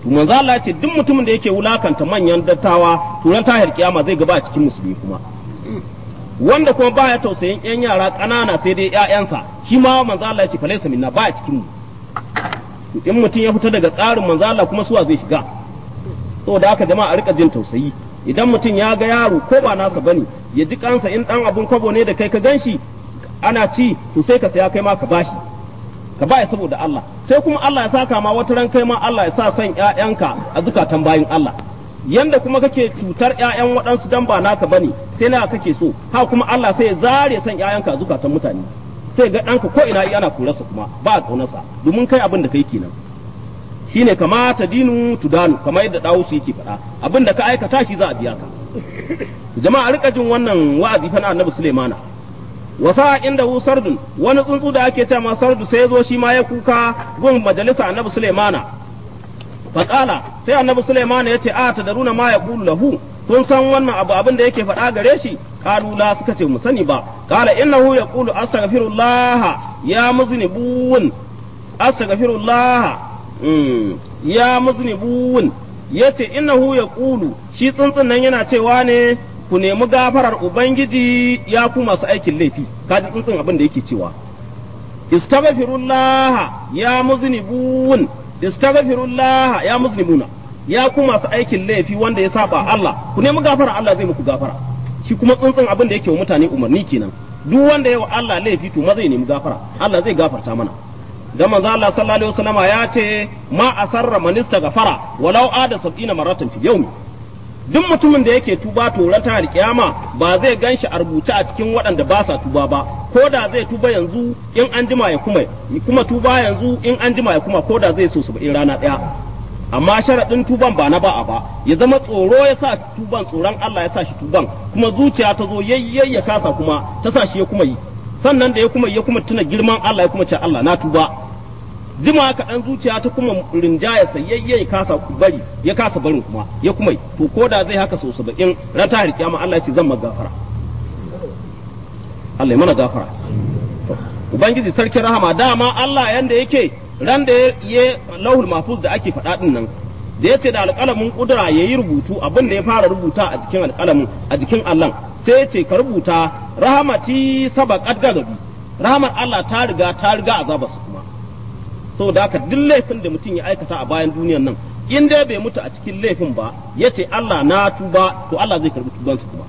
to manzo Allah ya ce duk mutumin da yake wulakanta manyan dattawa to ran tahir kiyama zai gaba a cikin musulmi kuma wanda kuma baya tausayin yan yara ƙanana sai dai ƴaƴansa shi ma manzo Allah ya ce falaisa minna baya cikin mu in mutum ya fita daga tsarin manzo Allah kuma suwa zai shiga saboda haka jama'a a rika jin tausayi idan mutum ya ga yaro ko ba nasa bane ya ji kansa in dan abun kwabo ne da kai ka ganshi ana ci to sai ka saya kai ma ka bashi ka baya saboda Allah sai kuma Allah ya saka ma wata ran kai ma Allah ya sa son ƴaƴanka a zukatan bayin Allah yanda kuma kake cutar ƴaƴan waɗansu dan ba naka bane sai na kake so ha kuma Allah sai ya zare son ƴaƴanka a zukatan mutane sai ga ɗanka ko ina ana kurarsa kuma ba a ƙaunarsa domin kai abin da kai kenan shine kama ta dinu tudanu kamar yadda dawusu yake faɗa abin da ka aikata shi za a biya ka jama'a rika jin wannan wa'azi fa na annabi sulaimana wasa inda hu sardun wani tsuntsu da ake cewa sardu sai ya zo shi ma ya kuka gun majalisa annabi sulaimana faqala sai annabi sulaimana yace a ta daruna ma ya qulu lahu kun san wannan abu abin da yake faɗa gare shi qalu la suka ce mu sani ba qala innahu yaqulu astaghfirullah ya muznibun astaghfirullah ya muznibun yace innahu yaqulu shi tsuntsun nan yana cewa ne ku nemi gafarar ubangiji ya ku masu aikin laifi kaji tsuntsun abin da yake cewa istaghfirullah ya muznibun istaghfirullah ya muznibuna ya ku masu aikin laifi wanda ya saba Allah ku nemi gafara Allah zai muku gafara shi kuma tsuntsun abin da yake wa mutane umarni kenan duk wanda ya wa Allah laifi to ma zai nemi gafara Allah zai gafarta mana dan manzo Allah sallallahu alaihi wasallama ya ce ma asarra man istaghfara walau ada sab'ina maratan fi yawmi duk mutumin da yake tuba to ran ta kiyama ba zai ganshi a rubuce a cikin waɗanda ba sa tuba ba ko da zai tuba yanzu in an jima ya kuma kuma tuba yanzu in an jima ya kuma ko da zai so saba'in rana ɗaya amma sharaɗin tuban ba na ba'a ba ya zama tsoro ya sa tuban tsoron Allah ya sa shi tuban kuma zuciya ta zo yayyay ya kasa kuma ta sa shi ya kuma yi sannan da ya kuma ya kuma tuna girman Allah ya kuma ce Allah na tuba jima kaɗan zuciya ta kuma rinjaya sayayye ya kasa bari ya kasa barin kuma ya kuma yi to ko da zai haka sau saba'in ran ta kiyama Allah ya ce zan gafara Allah ya mana gafara ubangiji sarki rahama dama Allah yanda yake ran da ya lauhul mahfuz da ake faɗa din nan da ya ce da alƙalamin kudura ya yi rubutu abin da ya fara rubuta a jikin alƙalamin a jikin Allah sai ya ce ka rubuta rahamati sabaqat gadabi rahamar Allah ta riga ta riga azaba su kuma saboda haka duk laifin da mutum ya aikata a bayan duniyan nan in dai bai mutu a cikin laifin ba ya ce Allah na tuba to Allah zai karbi tubansa kuma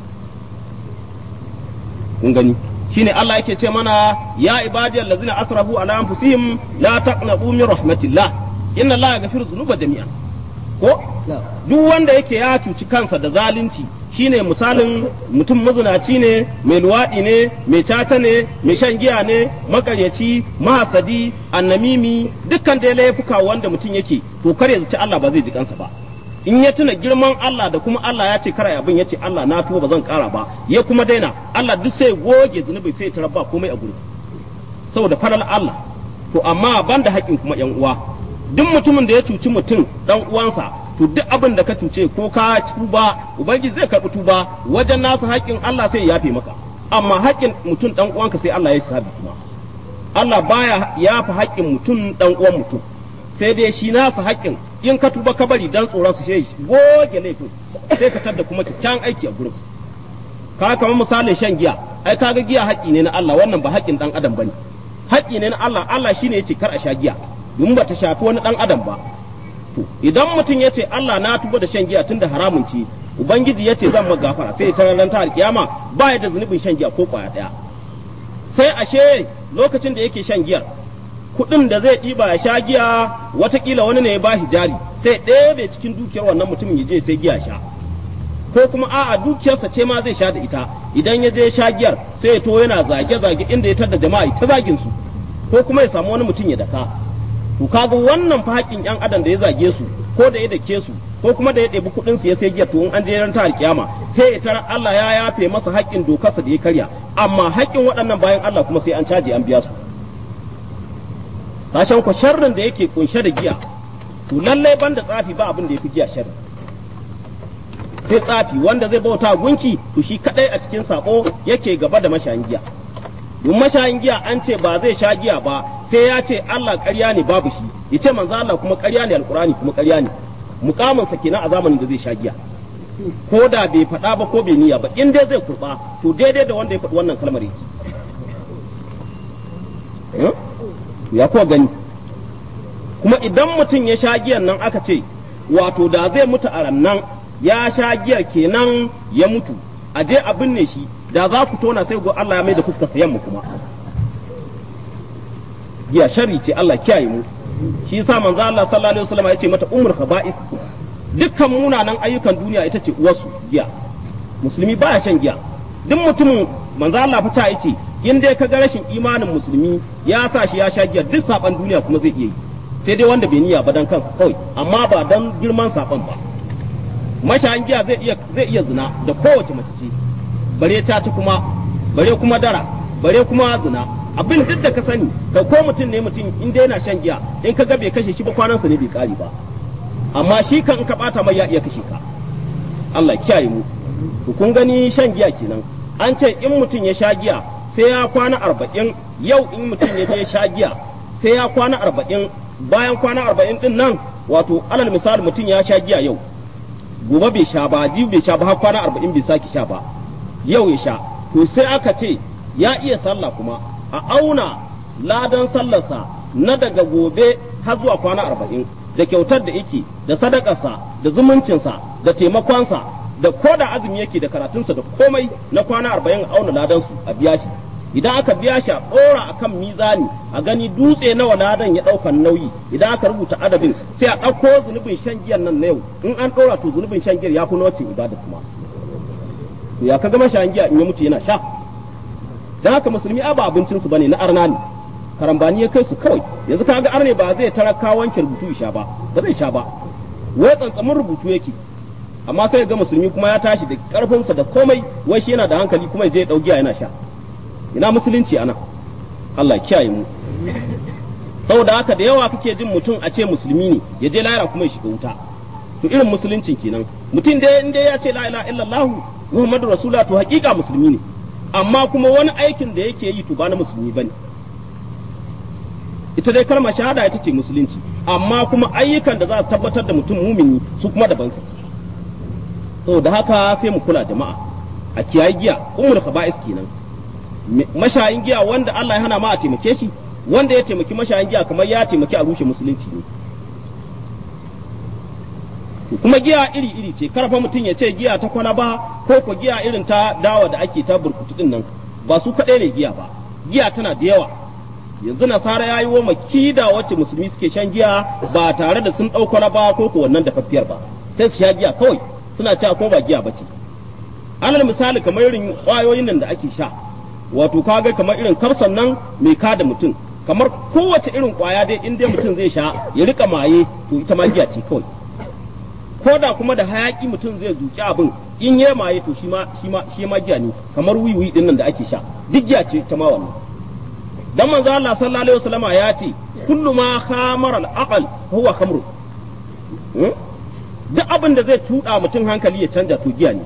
kun gani shine Allah yake ce mana ya ibadiyal ladzina asrafu ala anfusihim la taqnatu min rahmatillah inna Allah yaghfiru dhunuba jami'an ko duk wanda yake ya cuci kansa da zalunci shine misalin mutum mazunaci ne mai luwaɗi ne mai caca ne mai shan giya ne makaryaci mahasadi annamimi dukkan dai laifuka wanda mutum yake to kar ya zaci Allah ba zai ji kansa ba in ya tuna girman Allah da kuma Allah ya ce kara abin ya ce Allah na tuba ba zan kara ba ya kuma daina Allah duk sai goge zunubi sai ya ba komai a gurin saboda falal Allah to amma banda haƙin kuma yan uwa duk mutumin da ya cuci mutum dan uwansa to duk abin da ka cuce ko ka tuba ubangiji zai karɓi tuba wajen nasa haƙƙin Allah sai ya yafe maka amma haƙƙin mutum dan uwanka sai Allah ya sabi kuma Allah baya yafa haƙƙin mutum dan uwan mutum sai dai shi nasa haƙƙin in ka tuba ka bari dan tsoron su shi goge laifin sai ka tada kuma kyakkyawan aiki a gurin ka kamar misalin shan giya ai kaga giya haƙƙi ne na Allah wannan ba haƙƙin dan adam bane haƙƙi ne na Allah Allah shine yace kar a sha giya domin ba ta shafi wani dan adam ba to idan mutum ya ce Allah na tuba da shan giya tun da haramun ce ubangiji ya ce zan gafara sai ta ran ta alkiyama ba ya da zunubin shan giya ko kwaya daya sai ashe lokacin da yake shan giyar kuɗin da zai ɗiba ya sha giya watakila wani ne ya ba shi jari sai ɗebe cikin dukiyar wannan mutumin ya je sai giya sha ko kuma a'a dukiyarsa ce ma zai sha da ita idan ya je sha giyar sai ya to yana zage-zage inda ya tada jama'a ta zagin su ko kuma ya samu wani mutum ya daka to kaga wannan fa haƙƙin ƴan adam da ya zage su ko da ya dake su ko kuma da ya ɗebi kuɗin su ya sai giya to in an je ran ta alkiyama sai ya tara Allah ya yafe masa haƙƙin dokarsa da ya karya amma haƙƙin waɗannan bayan Allah kuma sai an caje an biya su kashan ku sharrin da yake kunshe da giya to lallai banda tsafi ba abin da yafi giya sharri sai tsafi wanda zai bauta gunki to shi kadai a cikin sako yake gaba da mashayin giya don mashayin giya an ce ba zai sha giya ba sai ya ce Allah ƙarya ne babu shi ya ce manzo Allah kuma ƙarya ne alƙur'ani kuma ƙarya ne mukamin sa kenan a zamanin da zai sha giya ko da bai faɗa ba ko bai niyya ba in dai zai kurba to daidai da wanda ya faɗi wannan kalmar yake ya kuwa gani kuma idan mutum ya sha giyan nan aka ce wato da zai mutu a rannan ya sha giyar kenan ya mutu a je a binne shi da za ku tona sai go Allah ya mai da fuskar sa yamma kuma giya sharri ce Allah kiyaye mu shi yasa manzo Allah sallallahu alaihi wasallam ya ce mata ummul khaba'is dukkan munanan ayyukan duniya ita ce uwarsu giya musulmi baya shan giya duk mutumin manzo Allah fa ta yace in dai ka ga rashin imanin musulmi ya sa shi ya sha giya duk saban duniya kuma zai iya yi sai dai wanda bai niyya ba dan kansa kawai amma ba dan girman saban ba mashayin giya zai iya zai iya zina da kowace mace ce bare ta ci kuma bare kuma dara bare kuma zina abin duk da ka sani ka ko mutum ne mutum in dai yana shan giya in ka ga bai kashe shi ba kwanansa ne bai kare ba amma shi kan in ka bata mai ya iya kashe ka Allah kiyaye mu to kun gani shan giya kenan an ce in mutum ya sha giya sai ya kwana arba'in yau in mutum ya je sha giya sai ya kwana arba'in bayan kwana arba'in din nan wato alal misali mutum ya sha giya yau gobe bai sha ba jibi bai sha ba har kwana arba'in bai sake sha ba yau ya sha to sai aka ce ya iya sallah kuma a auna ladan sallarsa na daga gobe har zuwa kwana arba'in da kyautar da yake da sadakarsa da zumuncinsa da taimakonsa da ko da azumi yake da karatunsa da komai na kwana arba'in a auna ladansu a biya shi idan aka biya shi a ɗora a kan mizani a gani dutse nawa ladan ya ɗaukan nauyi idan aka rubuta adabin sai a ɗauko zunubin shan giyan nan na yau in an ɗora to zunubin shan giyar ya fi na wacin ibada kuma to ya ka gama shan giya in ya mutu yana sha dan haka musulmi a ba abincinsu bane na arna ne karambani ya kai su kawai yanzu ka ga arne ba zai taraka wanke rubutu sha ba ba zai sha ba wai tsantsamin rubutu yake amma sai ga musulmi kuma ya tashi da karfinsa da komai wai shi yana da hankali kuma ya je ya dau giya yana sha ina musulunci ana Allah kiyaye mu saboda haka da yawa kake jin mutum a ce musulmi ne ya je lahira kuma ya shiga wuta to irin musuluncin kenan mutum dai in dai ya ce la ilaha illallah muhammadu rasulullah to hakika musulmi ne amma kuma wani aikin da yake yi to ba na musulmi bane ita dai kalmar shahada ita ce musulunci amma kuma ayyukan da za su tabbatar da mutum mumini su kuma daban su saboda haka sai mu kula jama'a a kiyaye giya ummul khaba'is kenan mashayin giya wanda Allah ya hana ma a taimake shi wanda ya taimaki mashayin giya kamar ya taimaki a rushe musulunci ne kuma giya iri iri ce karfa mutum ya ce giya ta kwalaba ko ko giya irin ta dawa da ake ta burkutu din nan ba su kaɗai ne giya ba giya tana da yawa yanzu nasara ya yi wa makida wacce musulmi suke shan giya ba tare da sun ɗau kwalaba ko ko wannan dafaffiyar ba sai su sha giya kawai suna cewa ko ba giya bace alal misali kamar irin ƙwayoyin nan da ake sha wato kaga kamar irin kafsan nan mai kada mutum kamar kowace irin ƙwaya dai in dai mutum zai sha ya rika maye to ita ma giya ce kawai ko da kuma da hayaki mutum zai zuci abin in ya maye to shi ma shi ma shi ma giya ne kamar wiwi din nan da ake sha duk giya ce ta ma wannan dan manzo Allah sallallahu alaihi wasallama ya ce kullu ma khamara al-aql huwa khamru duk abin da zai tuda mutum hankali ya canja to giya ne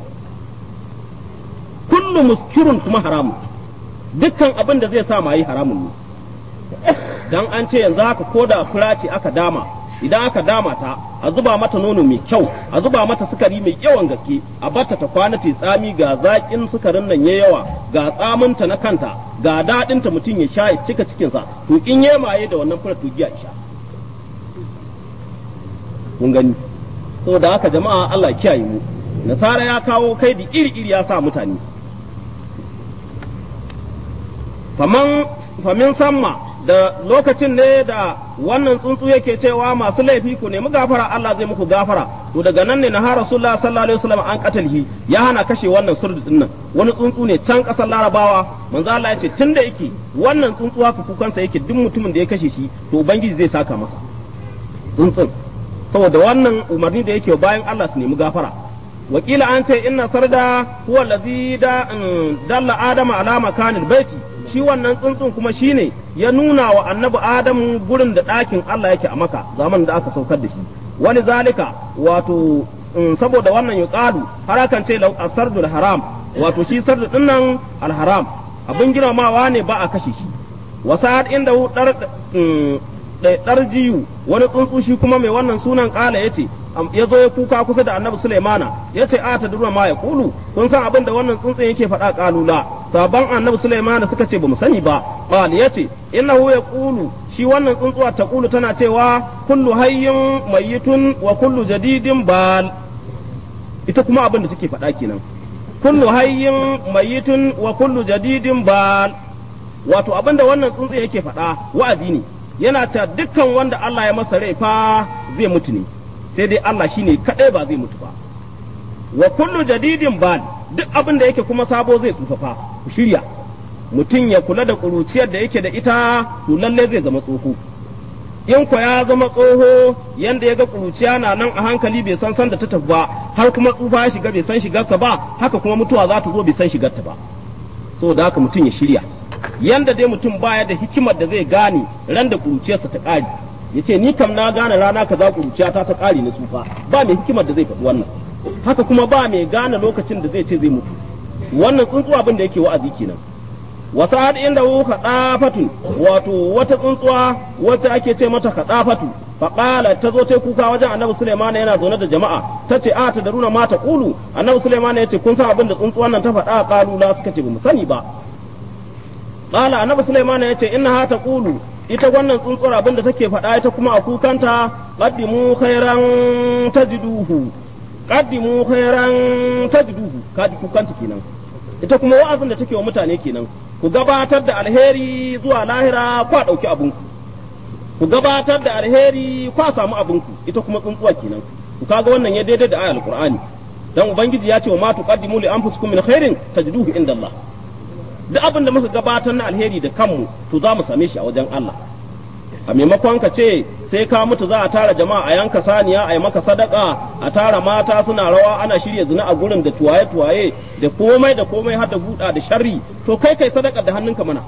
kullu muskirun kuma haramun dukkan abin da zai sa mayi haramun ne dan an ce yanzu haka ko da fura ce aka dama idan aka dama ta a zuba mata nono mai kyau a zuba mata sukari mai yawan gaske a batta ta kwana ta tsami ga zaƙin sukarin nan ya yawa ga tsaminta na kanta ga daɗinta mutum ya sha ya cika cikinsa to in ya maye da wannan fura to giya sha kun gani saboda haka jama'a Allah kiyaye mu nasara ya kawo kai da iri iri ya sa mutane faman famin samma da lokacin ne da wannan tsuntsu yake cewa masu laifi ku nemi gafara Allah zai muku gafara to daga nan ne na har Rasulullah sallallahu alaihi wasallam an katalhi ya hana kashe wannan surdu din nan wani tsuntsu ne can kasar Larabawa manzo Allah ya ce tunda yake wannan tsuntsu haka kukansa yake duk mutumin da ya kashe shi to ubangiji zai saka masa tsuntsun saboda wannan umarni da yake bayan Allah su nemi gafara wakila an ce inna sarda huwa allazi da dalla adama ala makanil baiti shi wannan tsuntsun kuma shine ya nuna wa annabi adamu gurin da ɗakin Allah yake a maka zaman da aka saukar da shi wani zalika wato saboda wannan yuqalu har akan ce lau asardul haram wato shi sardu dinnan alharam abin girmamawa ne ba a kashe shi wasa'ad inda dar dar jiyu wani tsuntsu shi kuma mai wannan sunan kala yace ya zo ya kuka kusa da annabi Sulaimana ya ce a ta durma ma ya kulu kun san abin da wannan tsuntsun yake faɗa kalula sabon annabi Sulaimana suka ce bamu sani ba qal ya ce innahu ya kulu shi wannan tsuntsuwa ta kulu tana cewa kullu hayyin mayyitun wa kullu jadidin bal ita kuma abin da take faɗa kenan kullu hayyin mayyitun wa kullu jadidin bal wato abin da wannan tsuntsun yake faɗa wa'azi ne yana ta dukkan wanda Allah ya masa rai fa zai mutu ne sai dai Allah shine kadai ba zai mutu ba wa kullu jadidin bal duk abin da yake kuma sabo zai tsufafa ku shirya mutum ya kula da kuruciyar da yake da ita to lalle zai zama tsoho in ko ya zama tsoho yanda ya ga kuruciya na nan a hankali bai san san da ta tafi ba har kuma tsufa ya shiga bai san shigarsa ba haka kuma mutuwa za ta zo bai san shigarta ba saboda haka mutum ya shirya yanda dai mutum baya da hikimar da zai gane ran da kuruciyarsa ta ƙare ya ce ni kam na gane rana kaza kuruciyata ta ƙare na tsufa ba mai hikimar da zai faɗi wannan haka kuma ba mai gane lokacin da zai ce zai mutu wannan tsuntsu abin da yake wa'azi kenan wasu har inda hu kaɗafatun wato wata tsuntsuwa wacce ake ce mata kaɗafatu faƙala ta zo ta kuka wajen annabi suleiman yana zaune da jama'a ta ce a ta daruna mata ƙulu annabi suleiman ya ce kun san abin da tsuntsuwan nan ta faɗa ƙalula suka ce ba mu sani ba Ƙala annabi Sulaiman ya ce inna ha taqulu ita wannan tsuntsuwar abin da take faɗa ita kuma a kukanta qaddimu khairan tajiduhu qaddimu khairan tajiduhu kaji kukanta kenan ita kuma wa'azin da take wa mutane kenan ku gabatar da alheri zuwa lahira kwa ɗauki abinku ku gabatar da alheri kwa samu abinku ita kuma tsuntsuwa kenan ku kaga wannan ya daidai da ayar alqur'ani dan ubangiji ya ce wa ma tuqaddimu li anfusikum min khairin tajiduhu inda Allah duk abin da muka gabatar na alheri da kanmu to za mu same shi a wajen Allah a maimakon ka ce sai ka mutu za a tara jama'a a yanka saniya a yi maka sadaka a tara mata suna rawa ana shirya zina a gurin da tuwaye tuwaye da komai da komai har da buɗa da sharri to kai kai sadaka da hannunka mana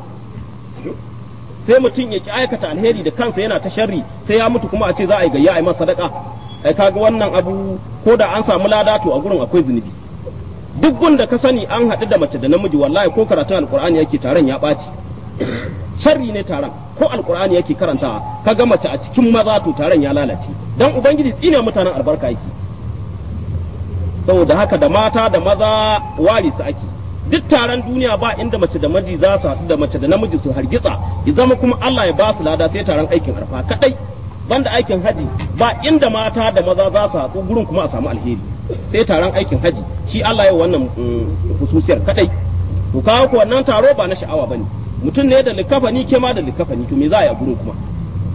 sai mutum ya ki aikata alheri da kansa yana ta sharri sai ya mutu kuma a ce za a yi gayya a yi masa sadaka ai kaga wannan abu ko da an samu lada to a gurin akwai zunubi duk gunda ka sani an haɗu da mace da namiji wallahi ko karatun alkur'ani yake taron ya ɓaci sharri ne taron ko alkur'ani yake karantawa ka ga mace a cikin maza to taron ya lalace dan ubangiji tsine mutanen albarka yake saboda haka da mata da maza wari su ake duk taron duniya ba inda mace da miji za su haɗu da mace da namiji su hargitsa ya zama kuma Allah ya ba su lada sai taron aikin arfa kadai banda aikin haji ba inda mata da maza za su haɗu gurin kuma a samu alheri sai taron aikin haji shi Allah ya wannan hususiyar kadai to kawo ku wannan taro ba na sha'awa bane mutum ne da likafani ke ma da likafani to me za a yi a gurin kuma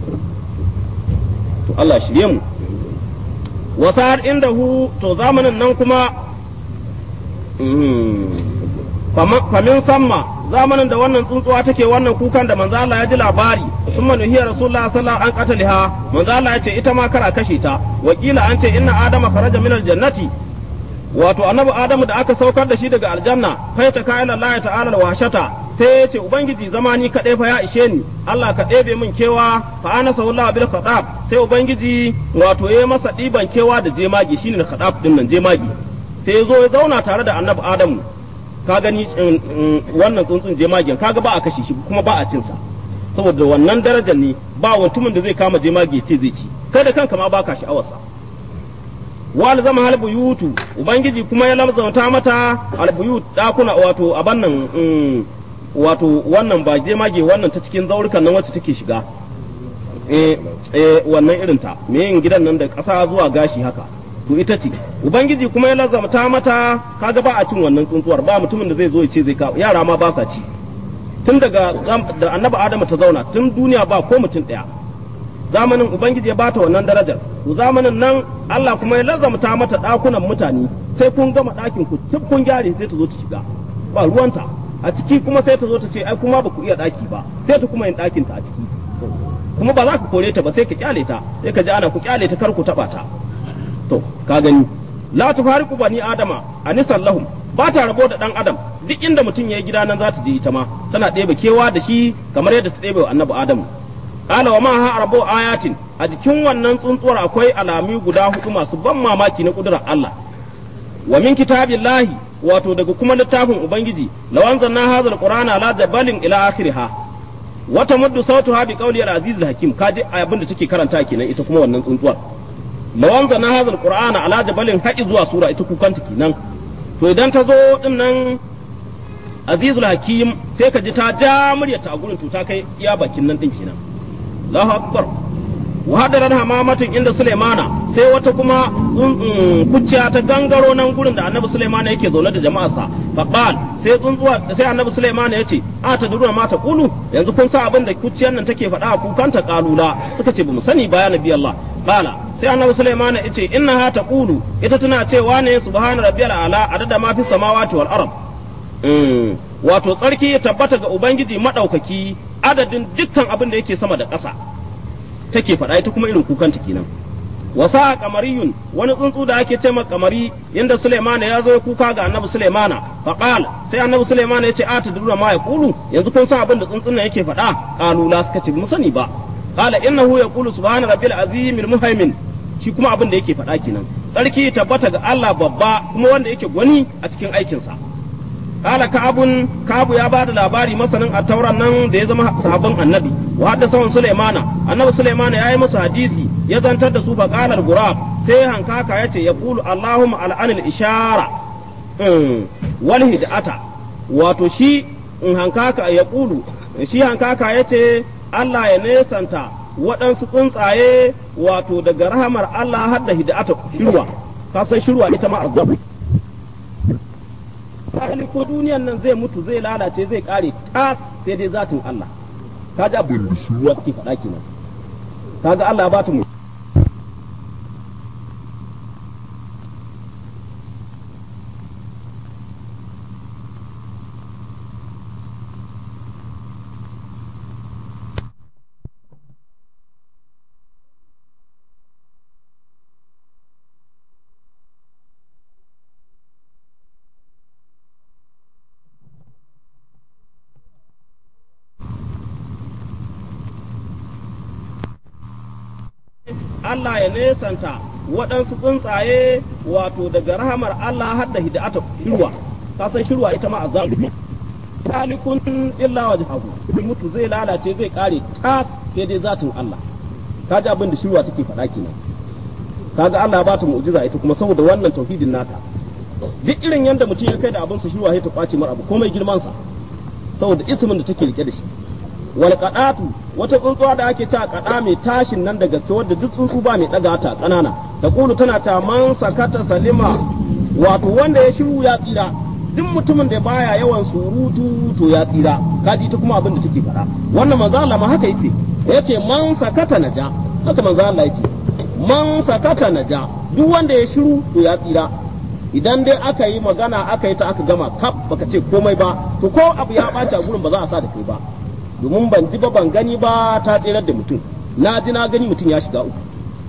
to Allah shirye mu wasar inda hu to zamanin nan kuma famin samma zamanin da wannan tsuntsuwa take wannan kukan da manzo Allah ya ji labari sun manuhiya rasulullah sallallahu an qataliha manzo Allah ya ce ita ma kara kashe ta wakila an ce inna adama kharaja min aljannati wato annabi adamu da aka saukar da shi daga aljanna fa ta ka ila Allah ta'ala alwashata sai ya ce ubangiji zamani kaɗai fa ya ishe ni Allah ka ɗebe min kewa fa ana sallallahu bil khatab sai ubangiji wato ya masa ɗiban kewa da jemagi shine khatab din nan jemagi sai ya zo ya zauna tare da annabi adamu ka gani wannan tsuntsun jemagen kaga ba a kashe shi kuma ba a cin sa saboda wannan darajar ne ba mutumin da zai kama jemage ce zai ci kai da kanka ma baka sha'awarsa wal zama hal buyutu ubangiji kuma ya lamzanta mata al buyut dakuna wato aban nan wato wannan ba jemage wannan ta cikin zaurukan nan wacce take shiga eh eh wannan irin ta me yin gidan nan da ƙasa zuwa gashi haka to ita ce ubangiji kuma ya lazamta mata kaga ba a cin wannan tsuntsuwar ba mutumin da zai zo ya ce zai ka yara ma ba sa ci tun daga da annabi adamu ta zauna tun duniya ba ko mutum ɗaya zamanin ubangiji ya bata wannan darajar to zamanin nan Allah kuma ya lazamta mata ɗakunan mutane sai kun gama ɗakin ku tun kun gyare sai ta zo ta shiga ba ruwanta a ciki kuma sai ta zo ta ce ai kuma ba ku iya ɗaki ba sai ta kuma yin ɗakin ta a ciki kuma ba za ka kore ta ba sai ka kyale ta sai ka ji ana ku kyale ta kar ku taɓa ta to ka gani la tufariqu bani adama anisan lahum ba ta rabo da dan adam duk inda mutum yayi gida nan za ta je ita ma tana ɗebe kewa da shi kamar yadda ta ɗebe wa annabi adamu qala wa ma ha rabo ayatin a jikin wannan tsuntsuwar akwai alami guda hudu masu ban mamaki na kudurar Allah wa min kitabillahi wato daga kuma littafin ubangiji lawan zanna hadha alqur'ana ala jabalin ila akhiriha wata muddu sautuha bi qawli al-aziz al-hakim kaji abin da take karanta kenan ita kuma wannan tsuntsuwar lawan na hadal qur'ana ala jabalin haƙi zuwa sura ita kukanta kenan to idan ta zo din nan azizul hakim sai ka ji ta ja muryata a gurin to ta kai iya bakin nan din kenan Allahu akbar wa hadaran hamamatin inda Sulaimana sai wata kuma kuciya ta gangaro nan gurin da Annabi Sulaimana yake zaune da jama'arsa faqal sai tsuntsuwa sai Annabi Sulaimana yace a ta duruna ma ta kulu yanzu kun sa abin da kuciyar nan take faɗa a kukanta kalula suka ce bamu sani ba ya nabi Allah qala sai Annabi Sulaimana yace innaha taqulu ita tana cewa ne subhana rabbiyal ala adada ma fi samawati wal ard wato tsarki ya tabbata ga ubangiji madaukaki adadin dukkan abin da yake sama da ƙasa take faɗa ita kuma irin kukanta kenan wasa kamariyun wani tsuntsu da ake ce kamari yanda Sulaimana ya zo ya kuka ga Annabi Sulaimana faqal sai Annabi Sulaimana ya ce a ta dura ma ya kulu yanzu kun san abin da tsuntsun nan yake faɗa qalu la suka ce mu sani ba qala innahu yaqulu subhana rabbil azim al muhaimin shi kuma abin da yake faɗa kenan tsarki tabbata ga Allah babba kuma wanda yake gwani a cikin aikinsa kala ka'abun ka'abu ya bada labari masanin a tauran nan da ya zama sahabban annabi wa hadda sawan sulaimana annabi sulaimana yayi musu hadisi ya zantar da su fa qala al-gurab sai hankaka yace ya qulu allahumma al'anil ishara wal hidata wato shi in hankaka ya qulu shi hankaka yace Allah ya nesanta waɗansu tsuntsaye wato daga rahamar Allah har da hidata shirwa ka san shirwa ita ma azabu hali ko duniyan nan zai mutu zai lalace zai kare tas sai dai zatin Allah ka ji abu ruwa ke faɗa kenan kaga Allah ya bata mu Allah ya nesanta waɗansu tsuntsaye wato daga rahamar Allah har da hida'ata shirwa ka san shirwa ita ma azabu talikun illa wajhahu mutu zai lalace zai kare tas sai dai zatin Allah kaji abin da shirwa take faɗa kenan kaga Allah ba ta mu'jiza ita kuma saboda wannan tauhidin nata duk irin yanda mutum ya kai da abin sa shirwa sai ta kwace mar abu komai girman sa saboda ismin da take rike da shi wal qadatu wata tsuntsuwa da ake cewa kada mai tashin nan da gaske wadda duk tsuntsu ba mai daga ta kanana da kulu tana ta man sakata salima wato wanda ya shiru ya tsira duk mutumin da baya yawan surutu to ya tsira kaji ta kuma abin da take faɗa wannan manzo Allah ma haka yace yace man sakata naja haka manzo Allah yace man sakata naja duk wanda ya shiru to ya tsira idan dai aka yi magana aka yi ta aka gama kaf baka ce komai ba to ko abu ya ɓaci a gurin ba za a sa da kai ba domin ban ji ba ban gani ba ta tserar da mutum na ji na gani mutum ya shiga uku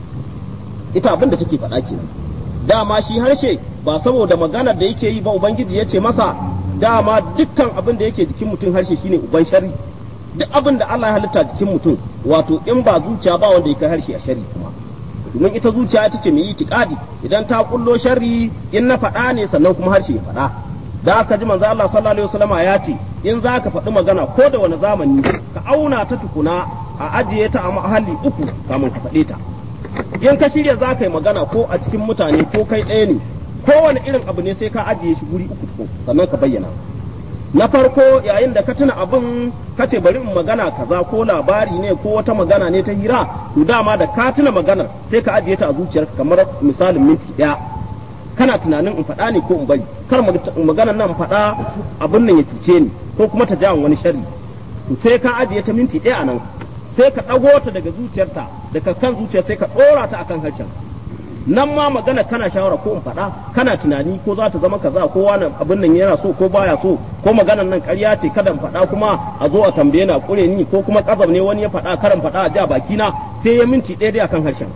ita abin da take faɗa kenan dama shi harshe ba saboda maganar da yake yi ba ubangiji ya ce masa dama dukkan abin da yake jikin mutum harshe shine uban shari duk abin da Allah ya halitta jikin mutum wato in ba zuciya ba wanda ya kai harshe a shari kuma domin ita zuciya ita ce mai yi tiƙadi idan ta kullo sharri in na faɗa ne sannan kuma harshe ya faɗa da aka ji manzo Allah sallallahu alaihi wasallama ya ce in za ka faɗi magana ko da wani zamani ka auna ta tukuna a ajiye ta a mahalli uku kamun ka faɗe ta in ka shirya za ka yi magana ko a cikin mutane ko kai ɗaya ne kowane irin abu ne sai ka ajiye shi guri uku tukun sannan ka bayyana na farko yayin da ka tuna abin ka ce bari in magana kaza ko labari ne ko wata magana ne ta hira to dama da ka tuna maganar sai ka ajiye ta a zuciyarka kamar misalin minti ɗaya kana tunanin in faɗa ne ko in bari kar maganar nan faɗa abin nan ya cuce ni ko kuma ta ja wani sharri to sai ka ajiye ta minti ɗaya a nan sai ka ɗago ta daga zuciyarta daga kan zuciyar sai ka ɗora ta akan harshen nan ma magana kana shawara ko in faɗa kana tunani ko za ta zama kaza ko wani abin nan yana so ko baya so ko maganar nan ƙarya ce kada in faɗa kuma a zo a tambaye na ƙure ni ko kuma ƙazam ne wani ya faɗa karan faɗa a ja bakina sai ya minti ɗaya dai akan harshen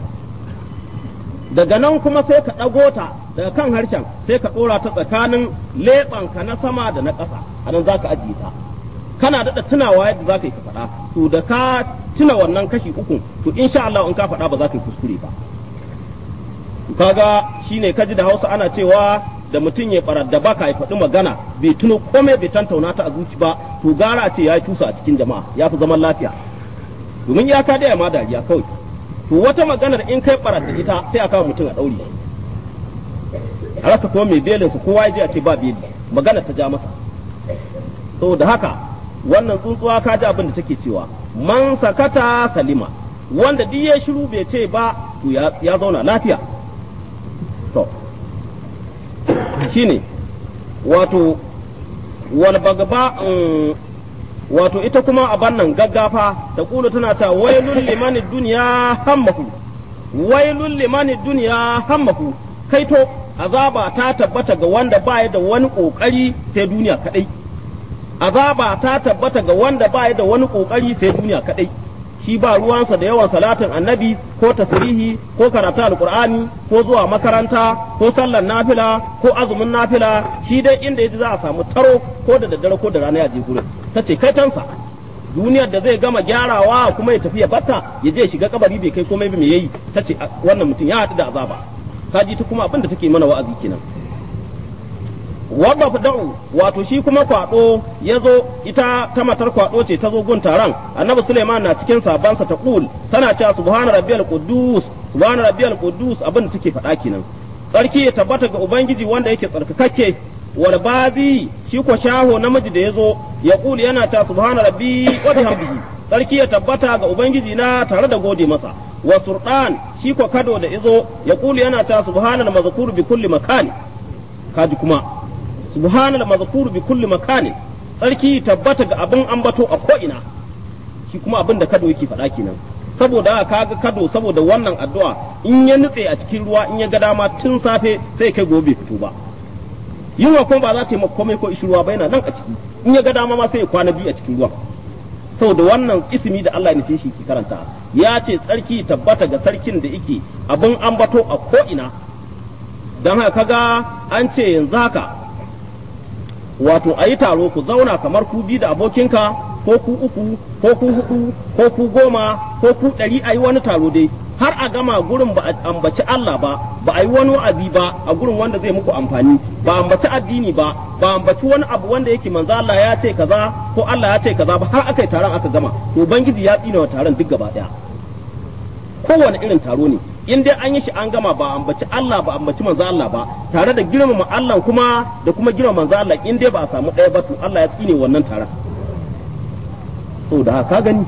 daga nan kuma sai ka ɗago ta daga kan harshen sai ka ɗora ta tsakanin leɓanka na sama da na ƙasa a nan za ka ajiye ta kana daɗa tunawa yadda za ka yi ka faɗa to da ka tuna wannan kashi uku to insha Allah in ka faɗa ba za ka yi kuskure ba kaga shine kaji da Hausa ana cewa da mutum ya barar da baka ya faɗi magana bai tuno komai bai tantauna ta a zuci ba to gara ce ya yi tusa a cikin jama'a ya fi zaman lafiya domin ya ka daya ma dariya kawai to wata maganar in kai barar da ita sai a kawo mutum a ɗaure shi a rasa kuma mai belinsa kowa ya je a ce ba beli magana ta ja masa saboda haka wannan tsuntsuwa ka ji abin da take cewa man sakata salima wanda duk ya shiru bai ce ba to ya zauna lafiya to shine wato wal bagba wato ita kuma a bannan gaggafa ta kulu tana ta wailul liman duniya hammahu wailul liman duniya hammahu kaito azaba ta tabbata ga wanda baya da wani kokari sai duniya kadai azaba ta tabbata ga wanda baya da wani kokari sai duniya kadai shi ba ruwansa da yawan salatin annabi ko tasrihi ko karatu alqur'ani ko zuwa makaranta ko sallar nafila ko azumin nafila shi dai inda yaji za a samu taro ko da daddare ko da rana ya je gurin tace kai tansa duniyar da zai gama gyarawa kuma ya tafi ya batta ya je shiga kabari bai kai komai ba me yayi tace wannan mutum ya haɗu da azaba kaji ta kuma abin da take mana wa'azi kenan wadda da'u wato shi kuma kwado ya zo ita ta matar kwado ce ta zo gun taron annabi suleiman na cikin sabansa ta kul tana cewa subhana rabbiyal quddus subhana rabbiyal quddus abin da take faɗa kenan tsarki ya tabbata ga ubangiji wanda yake tsarkakakke wal bazi shi ko shaho namiji da ya zo ya kul yana ta subhana rabbi wa bihamdihi tsarki ya tabbata ga ubangiji na tare da gode masa wa surdan shi ko kado da izo ya kulu yana ta subhanal mazkur bi kulli makani kaji kuma subhanal mazkur bi kulli makani tsarki tabbata ga abin ambato a ko ina shi kuma abin da kado yake faɗa kenan saboda kaga kado saboda wannan addu'a in ya nutse a cikin ruwa in ya ga dama tun safe sai kai gobe fito ba yunwa kuma ba za ta yi komai ko ishi ruwa ba yana nan a ciki in ya ga dama ma sai ya kwana biyu a cikin ruwa saboda wannan ismi da Allah ya nufi shi ki karanta ya ce tsarki tabbata ga sarkin da yake abin ambato a ko'ina don haka kaga an ce yanzu haka wato a yi taro ku zauna kamar ku bi da abokinka ko ku uku ko ku hudu ko ku goma ko ku ɗari a yi wani taro dai har a gama gurin ba a ambaci Allah ba ba a yi wani wa'azi ba a gurin wanda zai muku amfani ba ambaci addini ba ba ambaci wani abu wanda yake manzo Allah ya ce kaza ko Allah ya ce kaza ba har aka yi taron aka gama to ubangiji ya tsina wa taron duk gaba daya kowane irin taro ne in dai an yi shi an gama ba ambaci Allah ba ambaci manzo Allah ba tare da girmama Allah kuma da kuma girmama manzo Allah in dai ba a samu ɗaya ba to Allah ya tsine wannan taron saboda haka gani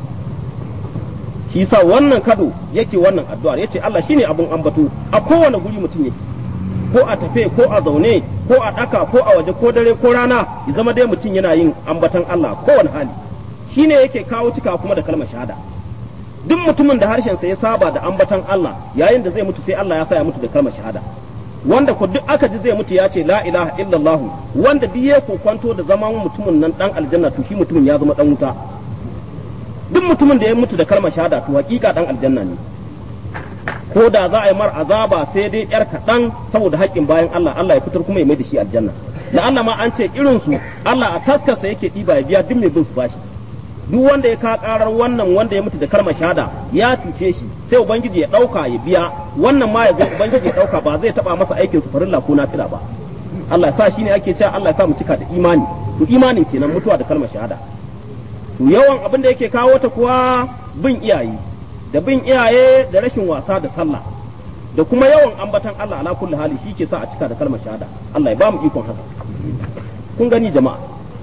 shi sa wannan kado yake wannan addu'ar yace Allah shine abun ambato a kowane guri mutum yake ko a tafe ko a zaune ko a daka ko a waje ko dare ko rana ya zama dai mutum yana yin ambatan Allah kowane hali shine yake kawo cika kuma da kalmar shahada duk mutumin da harshen sa ya saba da ambatan Allah yayin da zai mutu sai Allah ya sa ya mutu da kalmar shahada wanda ko duk aka ji zai mutu ya ce la ilaha illallah wanda duk ya kwanto da zaman mutumin nan dan aljanna to shi mutumin ya zama dan wuta duk mutumin da ya mutu da kalmar shahada to hakika dan aljanna ne ko da za a yi mar azaba sai dai yar kaɗan saboda haƙƙin bayan Allah Allah ya fitar kuma ya mai da shi aljanna da Allah ma an ce irin su Allah a taskarsa yake ɗiba ya biya duk mai bin su bashi duk wanda ya ka karar wannan wanda ya mutu da kalmar shahada ya cuce shi sai ubangiji ya ɗauka ya biya wannan ma ya ga ubangiji ya ɗauka ba zai taɓa masa aikin su farilla ko nafila ba Allah ya sa shi ne ake cewa Allah ya sa mu cika da imani to imanin kenan mutuwa da kalmar shahada to yawan abin da yake kawo ta kuwa bin iyaye da bin iyaye da rashin wasa da sallah da kuma yawan ambatan Allah ala kulli hali shi ke sa a cika da kalmar shahada Allah ya ba mu ikon haka kun gani jama'a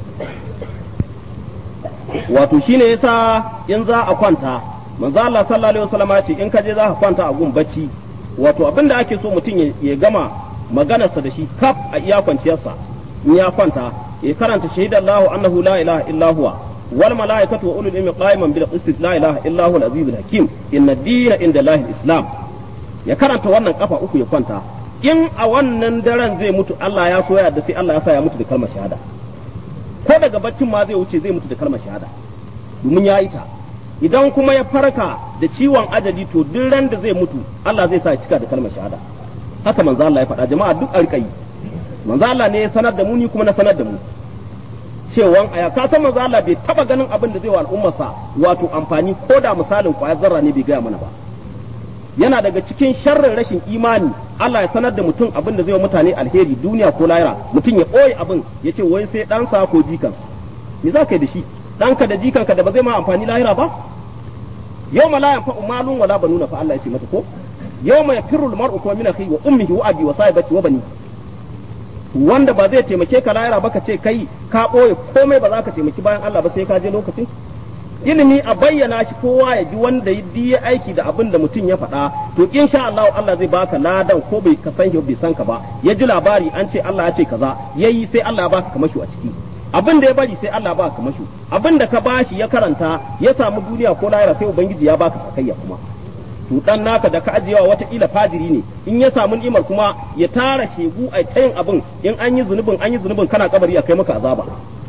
wato shine yasa in za a kwanta manzo Allah sallallahu alaihi wasallam ya ce in ka je za ka kwanta a gun bacci wato abin da ake so mutum ya gama maganarsa da shi kaf a iya kwanciyarsa in ya kwanta ya karanta shahidallahu annahu la ilaha illa huwa wal malaikatu wa ulul ilmi qa'iman bil qist la ilaha illa huwa al azizul hakim inna ad-dina inda allahi islam ya karanta wannan kafa uku ya kwanta in a wannan daren zai mutu Allah ya so ya da sai Allah ya sa ya mutu da kalmar shahada ko daga baccin ma zai wuce zai mutu da kalmar shahada domin ya yi ta idan kuma ya farka da ciwon ajali to duk ran da zai mutu Allah zai sa ya cika da kalmar shahada haka manzo Allah ya faɗa jama'a duk alƙayi manzo Allah ne ya sanar da mu ni kuma na sanar da mu cewan aya ka san manzo Allah bai taba ganin abin da zai wa al'ummarsa wato amfani ko da misalin kwayar zarra ne bai gaya mana ba yana daga cikin sharrin rashin imani Allah ya sanar da mutum abin da zai wa mutane alheri duniya ko lahira mutum ya ɓoye abin ya ce wai sai ɗansa ko jikansa me za ka yi da shi ɗanka da jikanka da ba zai ma amfani lahira ba yawma la yanfa'u malun wala banuna fa Allah ya ce mata ko yawma yafirru al-mar'u kuma min akhihi wa ummihi wa abi wa sahibati wa bani wanda ba zai taimake ka lahira ba ka ce kai ka ɓoye komai ba za ka taimaki bayan Allah ba sai ka je lokacin ilimi a bayyana shi kowa ya ji wanda ya aiki da abin da mutum ya faɗa to insha Allah Allah zai baka ladan ko bai ka san shi bai san ka ba ya ji labari an ce Allah ya ce kaza yayi sai Allah ya baka kamashu a ciki abin da ya bari sai Allah baka kamashu abin da ka bashi ya karanta ya samu duniya ko lahira sai ubangiji ya baka sakayya kuma to dan naka da ka ajiyewa wataƙila fajiri ne in ya samu ni'imar kuma ya tara shegu a ta yin abin in an yi zunubin an yi zunubin kana kabari a kai maka azaba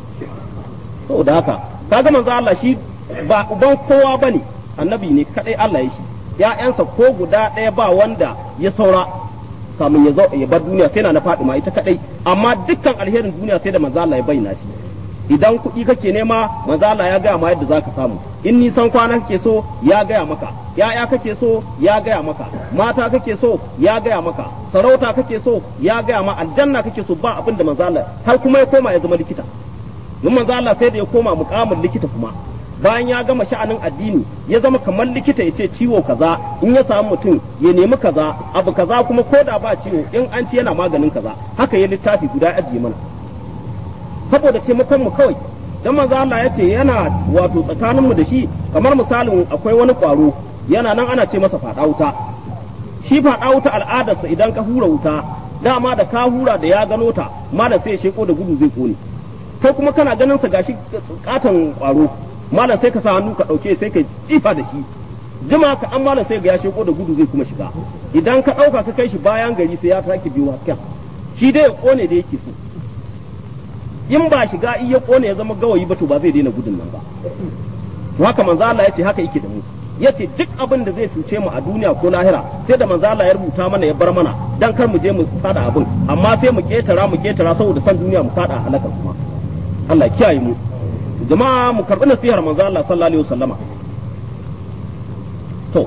saboda haka kaga manzo Allah shi ba uban kowa bane annabi ne kadai Allah ya shi ya'yansa ko guda ɗaya ba wanda ya saura kamun ya zo ya bar duniya sai na na Fatima ita kadai amma dukkan alherin duniya sai da manzo Allah ya bayyana shi idan kuɗi kake nema manzo Allah ya gaya ma yadda zaka samu in nisan kwana kake so ya gaya maka ya'ya kake so ya gaya maka mata kake so ya gaya maka sarauta kake so ya gaya ma aljanna kake so ba abin da manzo Allah har kuma ya koma ya zama likita don manzo Allah sai da ya koma mukamin likita kuma bayan ya gama sha'anin addini ya zama kamar likita ya ce ciwo kaza in ya samu mutum ya nemi kaza abu kaza kuma ko da ba ciwo in an ci yana maganin kaza haka ya littafi guda ajiye mana saboda taimakon mu kawai dan manzo Allah ya ce yana wato tsakanin mu da shi kamar misalin akwai wani kwaro yana nan ana ce masa fada wuta shi fada wuta al'adarsa idan ka hura wuta dama da ka hura da ya gano ta malam sai ya sheko da gudu zai kone kai kuma kana ganin sa gashi katon kwaro malam sai ka sa hannu ka dauke sai ka jifa da shi jima ka an malam sai ga ya sheko da gudu zai kuma shiga idan ka dauka ka kai shi bayan gari sai ya sake biyo hasken shi dai ya kone da yake so in ba shiga iya kone ya zama gawayi ba to ba zai daina gudun nan ba to haka manzo Allah ya ce haka yake da mu ya ce duk abin da zai cuce mu a duniya ko lahira sai da manzo Allah ya rubuta mana ya bar mana dan kar mu je mu fada abin amma sai mu ketara mu ketara saboda san duniya mu fada halakar kuma Allah ya kiyaye mu jama'a mu karbi nasihar manzo Allah sallallahu alaihi wasallama to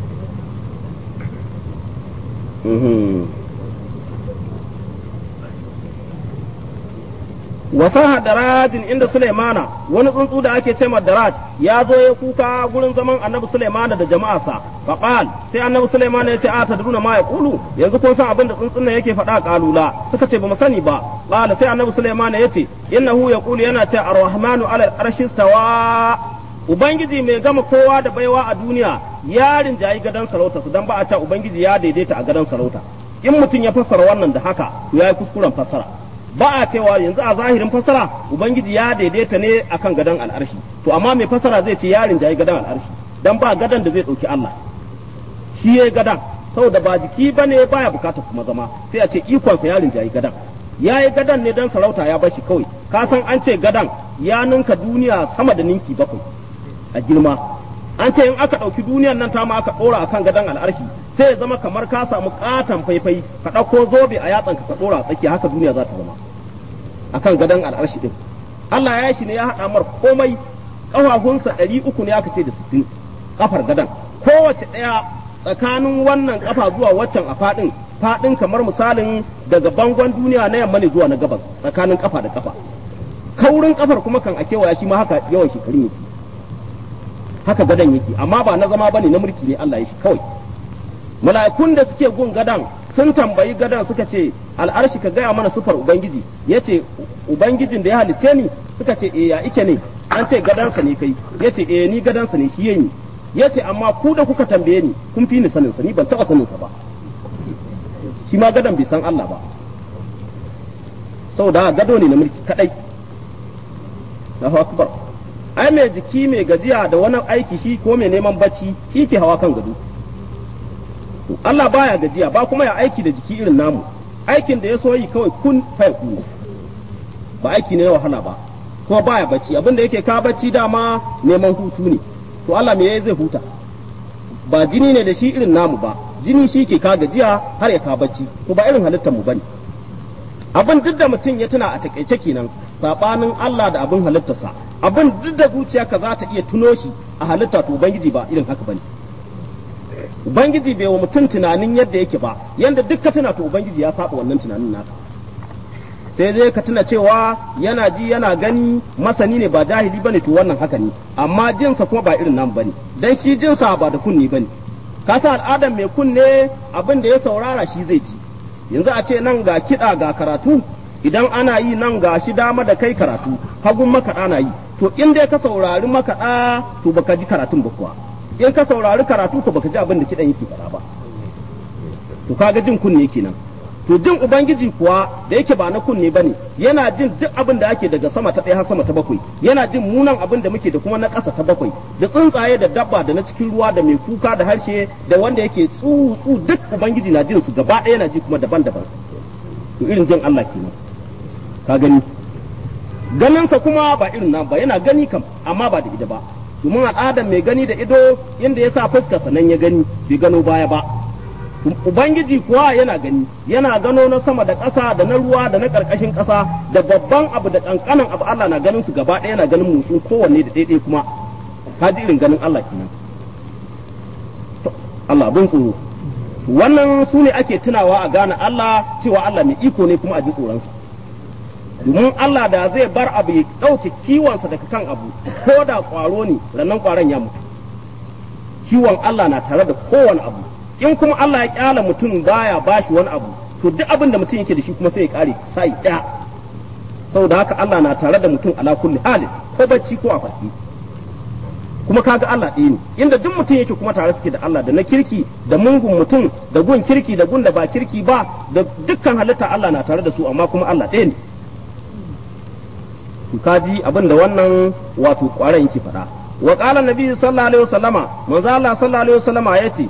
wasaha daradin inda Sulaimana wani tsuntsu da ake cewa daraj ya zo ya kuka gurin zaman annabi Sulaimana da jama'arsa faqal sai annabi Sulaimana ya ce a tadruna ma yaqulu yanzu kun san abin da tsuntsun nan yake faɗa kalula suka ce ba mu sani ba qala sai annabi Sulaimana ya ce innahu yaqulu yana ce ar-rahmanu ala arshi stawa ubangiji mai gama kowa da baiwa a duniya ya rinjayi gadon sarauta su dan ba a ce ubangiji ya daidaita a gadon sarauta in mutum ya fassara wannan da haka to yayi kuskuren fassara ba a cewa yanzu a zahirin fasara ubangiji ya daidaita ne akan gadon al'arshi to amma mai fasara zai ce yarin jayi gadon al'arshi dan ba gadon da zai dauki Allah shi yayi gadon saboda ba jiki bane baya bukata kuma zama sai a ce ikon sa yarin jayi gadon yayi gadon ne dan sarauta ya bashi kawai ka san an ce gadon ya ninka duniya sama da ninki bakwai a girma an ce in aka ɗauki duniyan nan ta ma aka ɗora akan gadon al'arshi sai ya zama kamar ka samu katon faifai ka ɗauko zobe a yatsanka ka ɗora a tsakiya haka duniya za ta zama akan gadon al'arshi din Allah ya shi ne ya haɗa mar komai ƙafafunsa ɗari uku ne aka ce da sittin ƙafar gadon kowace ɗaya tsakanin wannan ƙafa zuwa waccan a faɗin faɗin kamar misalin daga bangon duniya na yamma ne zuwa na gabas tsakanin ƙafa da ƙafa kaurin ƙafar kuma kan a kewaya shi ma haka yawan shekarun yake haka gadon yake amma ba na zama bane na mulki ne Allah ya shi kawai mala'ikun da suke gun gadan sun tambayi gadan suka ce al'arshi ka gaya mana sufar ubangiji ya ce ubangijin da ya halicce ni suka ce e ya ike ne an ce gadansa ne kai ya ce e ni gadansa ne shi yayi ya ce amma ku da kuka tambaye ni kun fi ni saninsa ni ban taɓa saninsa ba shi ma gadan bai san Allah ba saboda gado ne na mulki kadai Allahu akbar ai mai jiki mai gajiya da wani aiki shi ko mai neman bacci shi ke hawa kan gado Allah baya gajiya ba kuma ya aiki da jiki irin namu aikin da ya so yi kawai kun fai ku ba aiki ne na wahala ba kuma baya bacci abin da yake ka bacci dama neman hutu ne to Allah me yayi zai huta ba jini ne da shi irin namu ba jini shi ke ka gajiya har ya ka bacci to ba irin halittar mu bane abin duk da mutum ya tuna a takaice kenan sabanin Allah da abin halittarsa abin duk da zuciyarka za ta iya tuno shi a halitta to ubangiji ba irin haka bane ubangiji bai wa mutum tunanin yadda yake ba yanda duk ka tuna to ubangiji ya saba wannan tunanin naka sai dai ka tuna cewa yana ji yana gani masani ne ba jahili bane to wannan haka ne amma jinsa kuma ba irin nan bane dan shi jinsa ba da kunni bane ka sa al'adar mai kunne abin da ya saurara shi zai ji yanzu a ce nan ga kiɗa ga karatu idan ana yi nan ga shi dama da kai karatu hagun makaɗa na yi to in dai ka saurari makaɗa to baka ji karatun ba kuwa in ka saurari karatu ko baka ji abin da kiɗan yake faɗa ba to kaga jin kunne kenan to jin ubangiji kuwa da yake ba na kunne bane yana jin duk abin da ake daga sama ta ɗaya har sama ta bakwai yana jin munan abin da muke da kuma na ƙasa ta bakwai da tsuntsaye da dabba da na cikin ruwa da mai kuka da harshe da wanda yake tsutsu duk ubangiji na jin su gaba ɗaya yana ji kuma daban-daban to irin jin Allah kenan ka gani ganinsa kuma ba irin nan ba yana gani kam amma ba da ido ba domin al'adar mai gani da ido inda ya sa fuskarsa nan ya gani bai gano baya ba Ubangiji kuwa yana gani, yana gano na sama da ƙasa da na ruwa da na ƙarƙashin ƙasa da babban abu da ƙanƙanan abu Allah na ganin su gaba ɗaya yana ganin motsin kowanne da ɗaiɗai kuma, ka ji irin ganin Allah kenan. Allah bin tsoro. Wannan su ne ake tunawa a gane Allah cewa Allah mai iko ne kuma a ji tsoronsa. Domin Allah da zai bar abu ya ɗauke kiwonsa daga kan abu, ko da ƙwaro ne, rannan ƙwaron ya mutu. Kiwon Allah na tare da kowane abu. in kuma Allah ya kyala mutum baya bashi wani abu to duk abin da mutum yake da shi kuma sai ya kare sai ɗaya saboda haka Allah na tare da mutum ala kulli halin ko bacci ko a farki kuma kaga Allah ɗaya ne inda duk mutum yake kuma tare suke da Allah da na kirki da mungun mutum da gun kirki da gun da ba kirki ba da dukkan halitta Allah na tare da su amma kuma Allah ɗaya ne to kaji abin da wannan wato ƙwaran yake faɗa wa qala nabi sallallahu alaihi wasallama manzo Allah sallallahu alaihi wasallama yace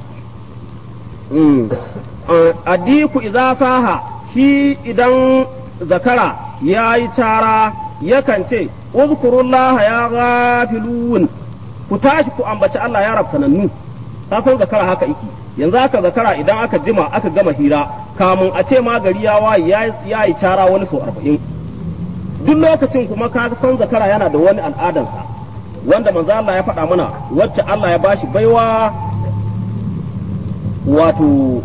adiku iza saha shi idan zakara ya yi cara yakan ce uzkurullaha ya gafilun ku tashi ku ambaci Allah ya rafkanannu ka san zakara haka iki yanzu haka zakara idan aka jima aka gama hira kamun a ce ma gari ya waye ya yi cara wani sau arba'in duk lokacin kuma ka san zakara yana da wani al'adansa wanda manzo Allah ya faɗa mana wacce Allah ya bashi baiwa wato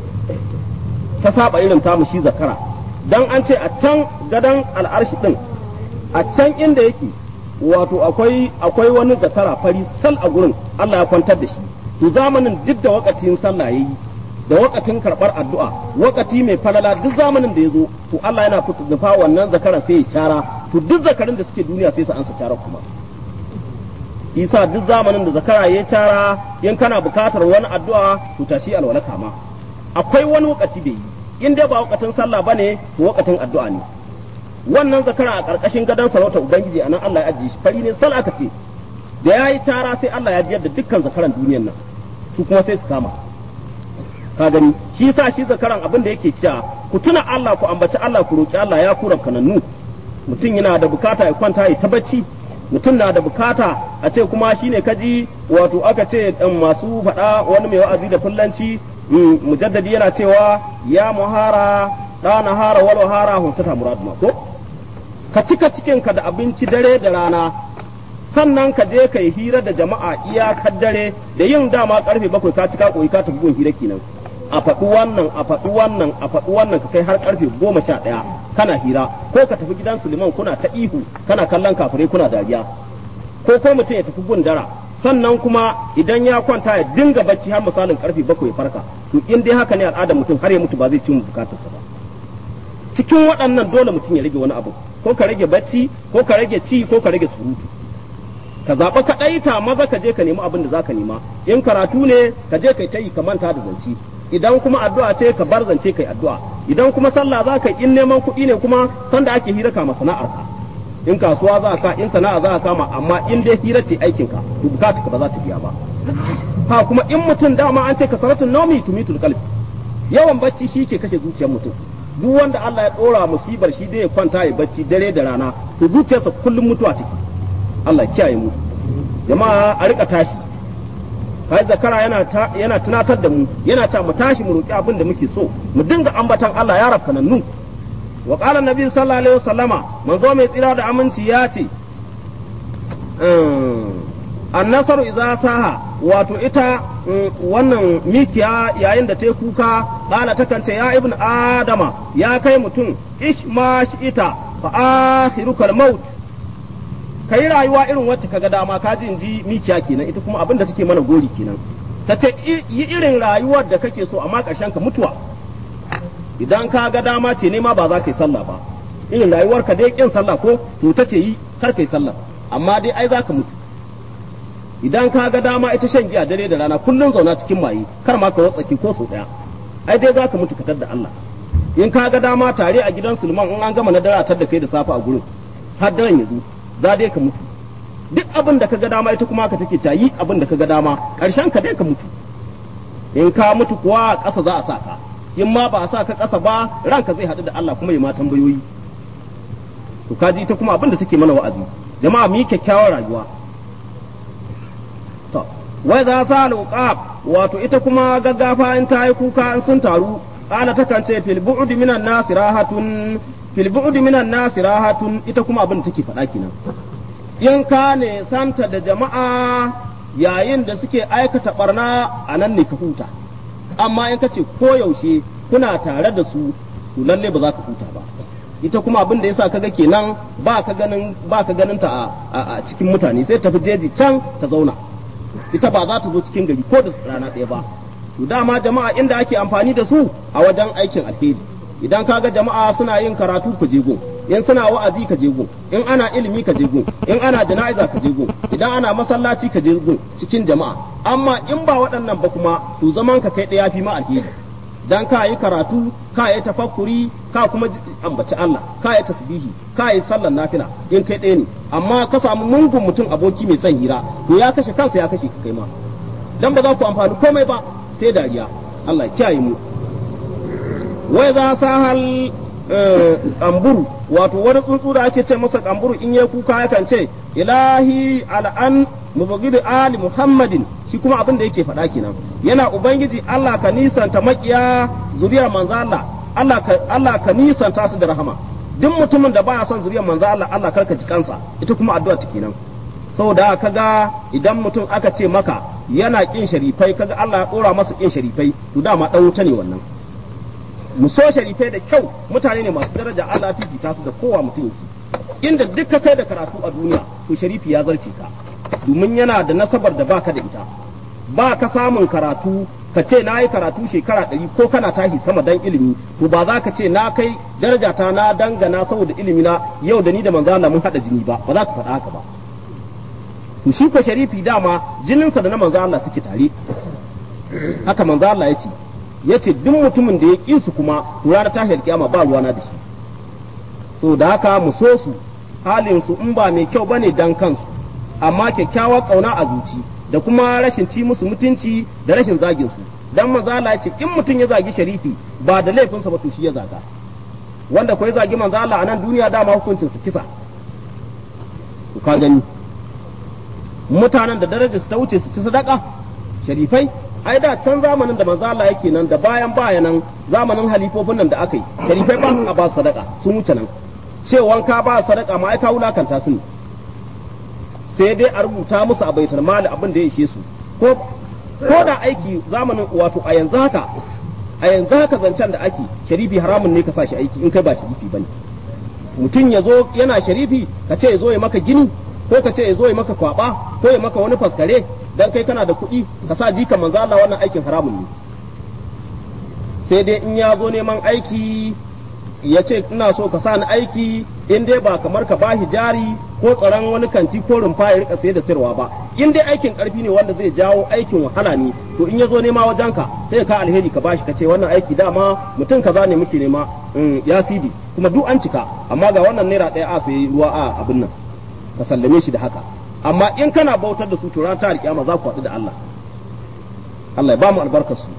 ta saba irin tamu shi zakara dan an ce a can gadan al'arshi din a can inda yake wato akwai akwai wani zakara fari sal a gurin Allah ya kwantar da shi to zamanin duk da wakatin sallah yayi da wakatin karbar addu'a wakati mai falala duk zamanin da ya zo to Allah yana fita wannan zakara sai ya cara to duk zakarin da suke duniya sai su ansa cara kuma shi sa duk zamanin da zakara ya cara in kana bukatar wani addu'a to tashi alwala kama akwai wani wakati bai yi in dai ba wakatin sallah bane to wakatin addu'a ne wannan zakara a karkashin gadon sarauta ubangiji anan Allah ya ajiye shi fari ne sal aka ce da yayi cara sai Allah ya jiyar da dukkan zakaran duniyar nan su kuma sai su kama ka gani shi sa shi zakaran abin da yake cewa ku tuna Allah ku ambaci Allah ku roki Allah ya kura kanannu mutum yana da bukata ya kwanta ya ta bacci mutum na da bukata a ce kuma shine kaji wato aka ce masu faɗa wani mai wa'azi da fullanci mujaddadi yana cewa ya muhara ɗana hara wal hara huntata muraduma ko ka cika cikinka da abinci dare da rana sannan ka je ka yi hira da jama'a iyakar dare da yin dama karfe bakwai ka cika koyi ka tafi gun hira kenan a faɗi wannan a faɗi wannan a faɗi wannan ka kai har karfe goma sha ɗaya kana hira ko ka tafi gidan suliman kuna ta ihu kana kallon kafirai kuna dariya ko ko mutum ya tafi gundara sannan kuma idan ya kwanta ya dinga bacci har misalin karfe bakwai farka to in dai haka ne al'adar mutum har ya mutu ba zai ci bukatarsa ba cikin waɗannan dole mutum ya rage wani abu ko ka rage bacci ko ka rage ci ko ka rage surutu ka zaɓa ka ɗaita maza ka je ka nemi abin da za ka nema in karatu ne ka je kai ta yi ka manta da zance idan kuma addu'a ce ka bar zance kai addu'a idan kuma sallah za ka in neman kuɗi ne kuma sanda ake hira kama sana'ar ka in kasuwa za ka in sana'a za ka kama amma in dai hira ce aikin ka to bukata ka ba za ta biya ba ha kuma in mutum dama an ce ka saratun naumi tumitul qalbi yawan bacci shi ke kashe zuciyar mutum duk wanda Allah ya dora musibar shi dai ya kwanta ya bacci dare da rana to zuciyarsa kullum mutuwa take Allah kiyaye mu jama'a a rika tashi kai zakara yana yana tunatar da mu yana ta mu tashi mu roki abin da muke so mu dinga ambatan Allah ya rabka nan wa qala nabi sallallahu alaihi wasallama manzo mai tsira da aminci ya ce annasaru idza saha wato ita wannan mikiya yayin da ta kuka kala takan ce ya ibn adama ya kai mutum ish ma ita fa akhirukal maut kai rayuwa irin wacce kaga dama ka ji inji mikiya kenan ita kuma abin da take mana gori kenan ta ce yi irin rayuwar da kake so amma ƙarshen ka mutuwa idan ka ga dama ce ne ma ba za ka yi sallah ba irin rayuwar ka dai kin sallah ko to ta ce yi kar ka yi sallah amma dai ai za ka mutu idan ka ga dama ita shan giya dare da rana kullun zauna cikin maye kar ma ka watsaki ko sau daya ai dai za ka mutu ka da Allah in ka ga dama tare a gidan Sulman in an gama na dara tar da kai da safa a gurin har daren ya zo za dai ka mutu duk abin da ka ga dama ita kuma ka take cayi abin da ka ga dama ƙarshen ka dai ka mutu in ka mutu kuwa ƙasa za a sa ka in ma ba a sa ka ƙasa ba ranka zai haɗu da Allah kuma ya ma tambayoyi to kaji ita kuma abin da take mana wa'azi jama'a mu yi kyakkyawar rayuwa to wai za sa alqab wato ita kuma gaggafa in ta yi kuka in sun taru kana takan ce fil bu'd minan nas rahatun fil bu'd minan nas rahatun ita kuma abin da take faɗa kenan in ka ne santa da jama'a yayin da suke aikata barna a nan ne ka huta amma in ka ce koyaushe kuna tare da su to lalle ba za ka huta ba ita kuma abin da yasa kaga kenan ba ka ganin ba ka ganin ta a, cikin mutane sai tafi jeji can ta zauna ita ba za ta zo cikin gari ko da rana ɗaya ba to dama jama'a inda ake amfani da su a wajen aikin alheri idan kaga jama'a suna yin karatu ku je gun in suna wa'azi ka je gun in ana ilimi ka je gun in ana jana'iza ka je gun idan ana masallaci ka je gun cikin jama'a amma in ba waɗannan ba kuma to zaman ka kai ɗaya fi ma alheri dan ka yi karatu ka yi tafakkuri ka kuma ambaci Allah ka yi tasbihi ka yi sallar nafila in kai ɗaya ne amma ka samu mungun mutum aboki mai son hira to ya kashe kansa ya kashe ka kai ma dan ba za ku amfani komai ba sai dariya Allah ya kiyaye mu wai za sa hal kamburu wato wani tsuntsu da ake ce masa kamburu in ya kuka yakan ce ilahi al'an mubaghidu ali muhammadin shi kuma abin da yake faɗa kenan yana ubangiji Allah ka nisanta makiya zuriyar manzo Allah Allah ka Allah ka nisanta su da rahama duk mutumin da baya son zuriyar manzo Allah Allah karka ji kansa ita kuma addu'a ta kenan saboda kaga idan mutum aka ce maka yana kin sharifai kaga Allah ya dora masa kin sharifai to dama dan wuta ne wannan mu so sharifai da kyau mutane ne masu daraja Allah fifita su da kowa mutum yake inda duk ka kai da karatu a duniya to sharifi ya zarce ka domin yana da nasabar da baka da ita ba ka samun karatu ka ce na yi karatu shekara ɗari ko kana tashi sama dan ilimi to ba za ka ce na kai daraja ta na dangana saboda ilimi na yau da ni da manzo Allah mun hada jini ba ba za ka faɗa haka ba to shi ko sharifi dama jininsa da na manzo Allah suke tare haka manzo Allah ya ce ya ce duk mutumin da ya ƙi su kuma to ranar tahiyar kiyama ba ruwana da shi so da haka mu so su halin su in ba mai kyau bane dan kansu amma kyakkyawar kauna a zuci da kuma rashin ci musu mutunci da rashin zagin su dan manzo Allah ya ce in mutum ya zagi sharifi ba da laifinsa ba to shi ya zaga wanda ko ya zagi manzo Allah a nan duniya dama hukuncin su kisa to ka gani mutanen da darajar su ta wuce su ci sadaka sharifai ai da can zamanin da manzo Allah yake nan da bayan bayanan zamanin halifofin nan da aka yi sharifai ba su ba sadaka sun wuce nan cewan ka ba sadaka ma ai ka wulakanta su ne sai dai a rubuta musu a baitul mali abin da ya ishe su ko ko da aiki zamanin wato a yanzu haka a yanzu haka zancen da ake sharifi haramun ne ka sa shi aiki in kai ba sharifi bane mutum ya zo yana sharifi ka ce ya zo ya maka gini ko ka ce ya zo ya maka kwaba ko ya maka wani faskare dan kai kana da kuɗi ka sa jika manzo Allah wannan aikin haramun ne sai dai in ya zo neman aiki ya ce ina so ka sa ni aiki in dai ba kamar ka bashi jari ko tsaron wani kanti ko rumfa ya rika sayar da sayarwa ba in dai aikin karfi ne wanda zai jawo aikin wahala ne to in ya zo nema wajen ka sai ka alheri ka bashi ka ce wannan aiki dama mutum kaza ne muke nema ya sidi kuma duk an cika amma ga wannan naira ɗaya a sayi ruwa a abin nan ka sallame shi da haka amma in kana bautar da su to ran ta alkiyama za ku haɗu da Allah Allah ya ba mu albarkar su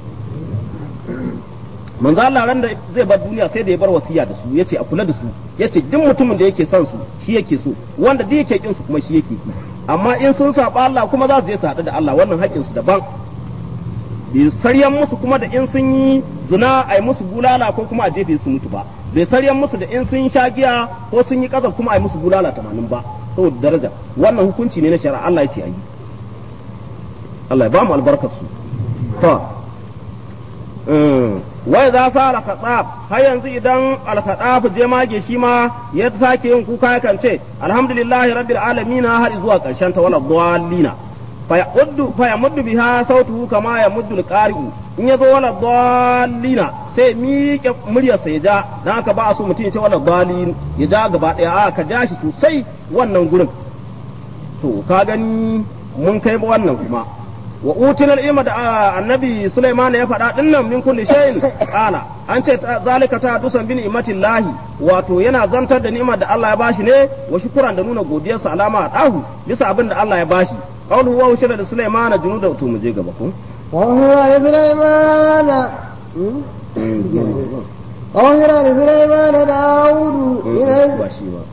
manzo Allah ran da zai bar duniya sai da ya bar wasiya da su yace a kula da su yace duk mutumin da yake son su shi yake so wanda duk yake kin su kuma shi yake ki amma in sun saba Allah kuma za su je su haɗu da Allah wannan haƙƙin su daban bai saryan musu kuma da in sun yi zina a yi musu bulala ko kuma a jefe su mutu ba bai saryan musu da in sun sha giya ko sun yi ƙazar kuma a yi musu bulala tamanin ba saboda daraja wannan hukunci ne na shari'a Allah ya ce a yi Allah ya ba mu albarkar su to wai za sa al-khatab har yanzu idan al-khatab je mage shi ma ya sake yin kuka yakan ce alhamdulillahi rabbil alamin har zuwa karshen ta wala dallina fa yamuddu fa yamuddu biha sautuhu kama yamuddu al-qari'u in yazo wala dallina sai miƙe muryar sa ya ja dan haka ba a so mutum ya ce wala dallin ya ja gaba daya a ka ja shi sosai wannan gurin to ka gani mun kai wannan kuma wa utina ilma da annabi Sulaiman ya faɗa dinnan min kulli shay'in qala an ce zalika ta dusan bin imatillahi wato yana zantar da ni'imar da Allah ya bashi ne wa shukran da nuna godiyarsa alama a dahu bisa abin da Allah ya bashi qawlu wa ushira da Sulaiman junuda to mu je gaba ko وأوحي لسليمان وأوحي لسليمان داود من ba shi ba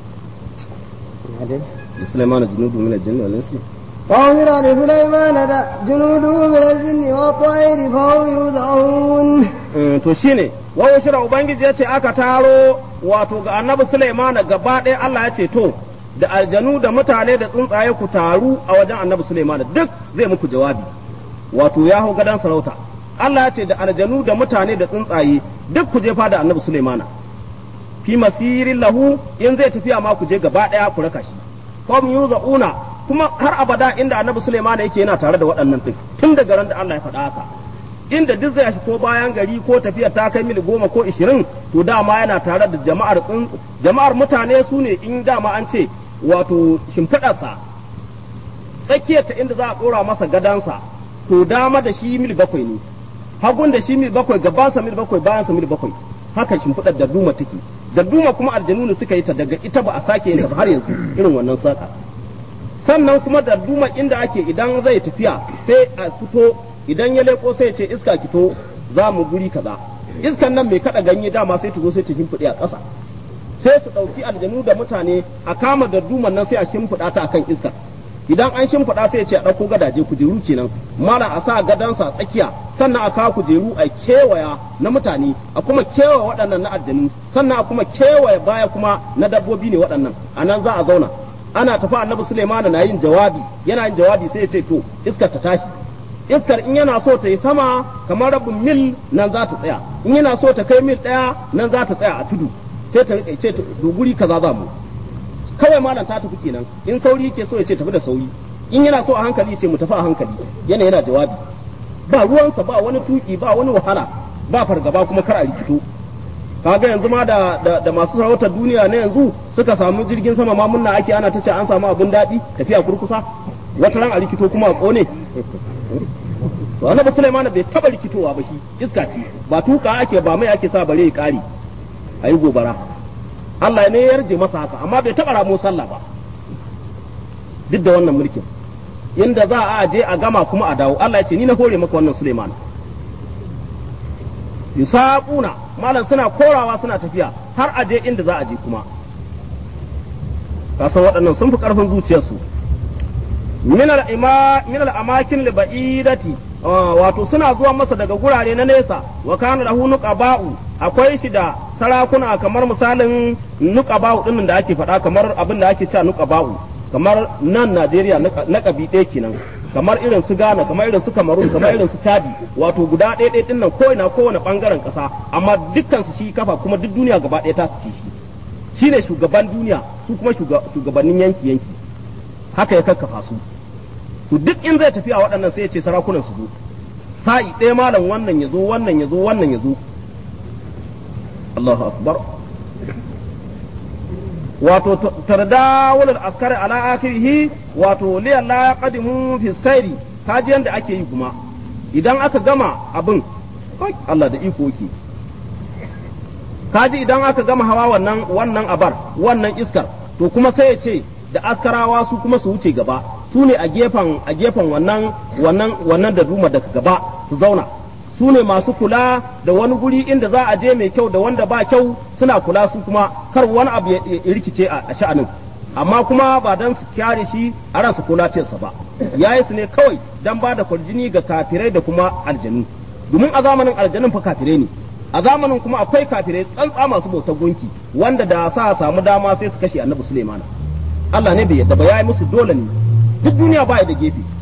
Sulaiman junudu min al-jinn wal insi وأوحي لسليمان جنوده من الجن والطير فهم يوزعون to shine wa ushira ubangiji ya ce aka taro wato ga annabi Sulaiman gaba ɗaya Allah ya ce to da aljanu da mutane da tsuntsaye ku taru a wajen annabi Sulaiman duk zai muku jawabi wato ya hau gadon sarauta Allah ya ce da aljanu da mutane da tsuntsaye duk ku je fada annabi Sulaimana fi masirin lahu in zai tafiya ma ku je gaba daya ku raka shi qawm yuzauna kuma har abada inda annabi Sulaimana yake yana tare da waɗannan din tun daga ran da Allah ya faɗa haka inda duk zai shi ko bayan gari ko tafiya ta kai mil goma ko ishirin to dama yana tare da jama'ar jama'ar mutane su ne in dama an ce wato shimfiɗarsa tsakiyar ta inda za a ɗora masa gadansa to dama da shi mil bakwai ne hagun da shi mil bakwai gabansa mil bakwai bayansa mil bakwai haka shimfiɗar da duma take da duma kuma aljanu ne suka yi ta daga ita ba a sake yin ta ba har yanzu irin wannan saka sannan kuma da duma inda ake idan zai tafiya sai a fito idan ya leko sai ya ce iska kito za mu guri kaza iskan nan mai kada ganye dama sai ta zo sai ta shimfiɗe a ƙasa sai su ɗauki aljanu da mutane a kama da duman nan sai a shimfiɗa ta akan iskar idan an shimfiɗa sai ya ce a ɗauko gadaje kujeru kenan mara a sa gadansa a tsakiya sannan a kawo kujeru a kewaya na mutane a kuma kewaye waɗannan na aljanu sannan a kuma kewaye baya kuma na dabbobi ne waɗannan a nan za a zauna ana tafi annabi Suleiman na yin jawabi yana yin jawabi sai ya ce to iskar ta tashi iskar in yana so ta yi sama kamar rabin mil nan za ta tsaya in yana so ta kai mil ɗaya nan za ta tsaya a tudu sai ta rika ce doguri kaza za mu kawai malam ta tafi kenan in sauri yake so ya ce tafi da sauri in yana so a hankali ya ce mu tafi a hankali yana yana jawabi ba ruwansa ba wani tuki ba wani wahala ba fargaba kuma kar a rikito kaga yanzu ma da, da, da masu sarautar duniya na yanzu suka samu jirgin sama ma munna ake ana ta ce an samu abin daɗi tafiya kurkusa wata ran a rikito kuma a ƙone to annabi Sulaiman bai taba rikitowa ba shi iska ce ba tuka ake ba mai ake sa bare ya kare ayi gobara Allah ne ya yarje masa haka amma bai taba ramo sallah ba duk da wannan mulkin inda za a je a gama kuma a dawo Allah ya ce ni na hore maka wannan Sulaiman yusabuna malam suna korawa suna tafiya har a je inda za a je kuma kasan waɗannan sun fi ƙarfin zuciyarsu min al-amakin liba'idati wato suna zuwa masa daga gurare na nesa wa kana lahu nuqaba'u akwai shi da sarakuna kamar misalin nuqaba'u din da ake faɗa kamar abin da ake cewa nuqaba'u kamar nan Najeriya na kabi ɗaya kenan kamar irin su Ghana kamar irin su Cameroon kamar irin su Chadi wato guda ɗaya ɗaya din nan ko ina kowane bangaren ƙasa amma dukkan su shi kafa kuma duk duniya gaba ɗaya ta su ci shi shine shugaban duniya su kuma shugabannin yanki yanki haka ya kakkafa su to duk in zai tafi a waɗannan sai ya ce sarakunan su zo sa'i ɗaya malam wannan ya zo wannan ya zo wannan ya zo Allahu akbar wato tardawul askari ala akhirih wato li la qadimu fi sayri kaji yanda ake yi kuma idan aka gama abin Allah da iko yake kaji idan aka gama hawa wannan wannan abar wannan iskar to kuma sai ya ce da askarawa su kuma su wuce gaba su ne a gefen a gefen wannan wannan wannan da duma daga gaba su zauna su ne masu kula da wani guri inda za a je mai kyau da wanda ba kyau suna kula su kuma kar wani abu ya rikice a sha'anin amma kuma ba dan su kyare shi a ransa ko lafiyarsa ba yayi su ne kawai dan ba da kwarjini ga kafirai da kuma aljanu domin a zamanin aljanun fa kafirai ne a zamanin kuma akwai kafirai tsantsa masu bautar gunki wanda da sa samu dama sai su kashe annabi Sulaiman Allah ne bai yadda ba yayi musu dole ne duk duniya ba da gefe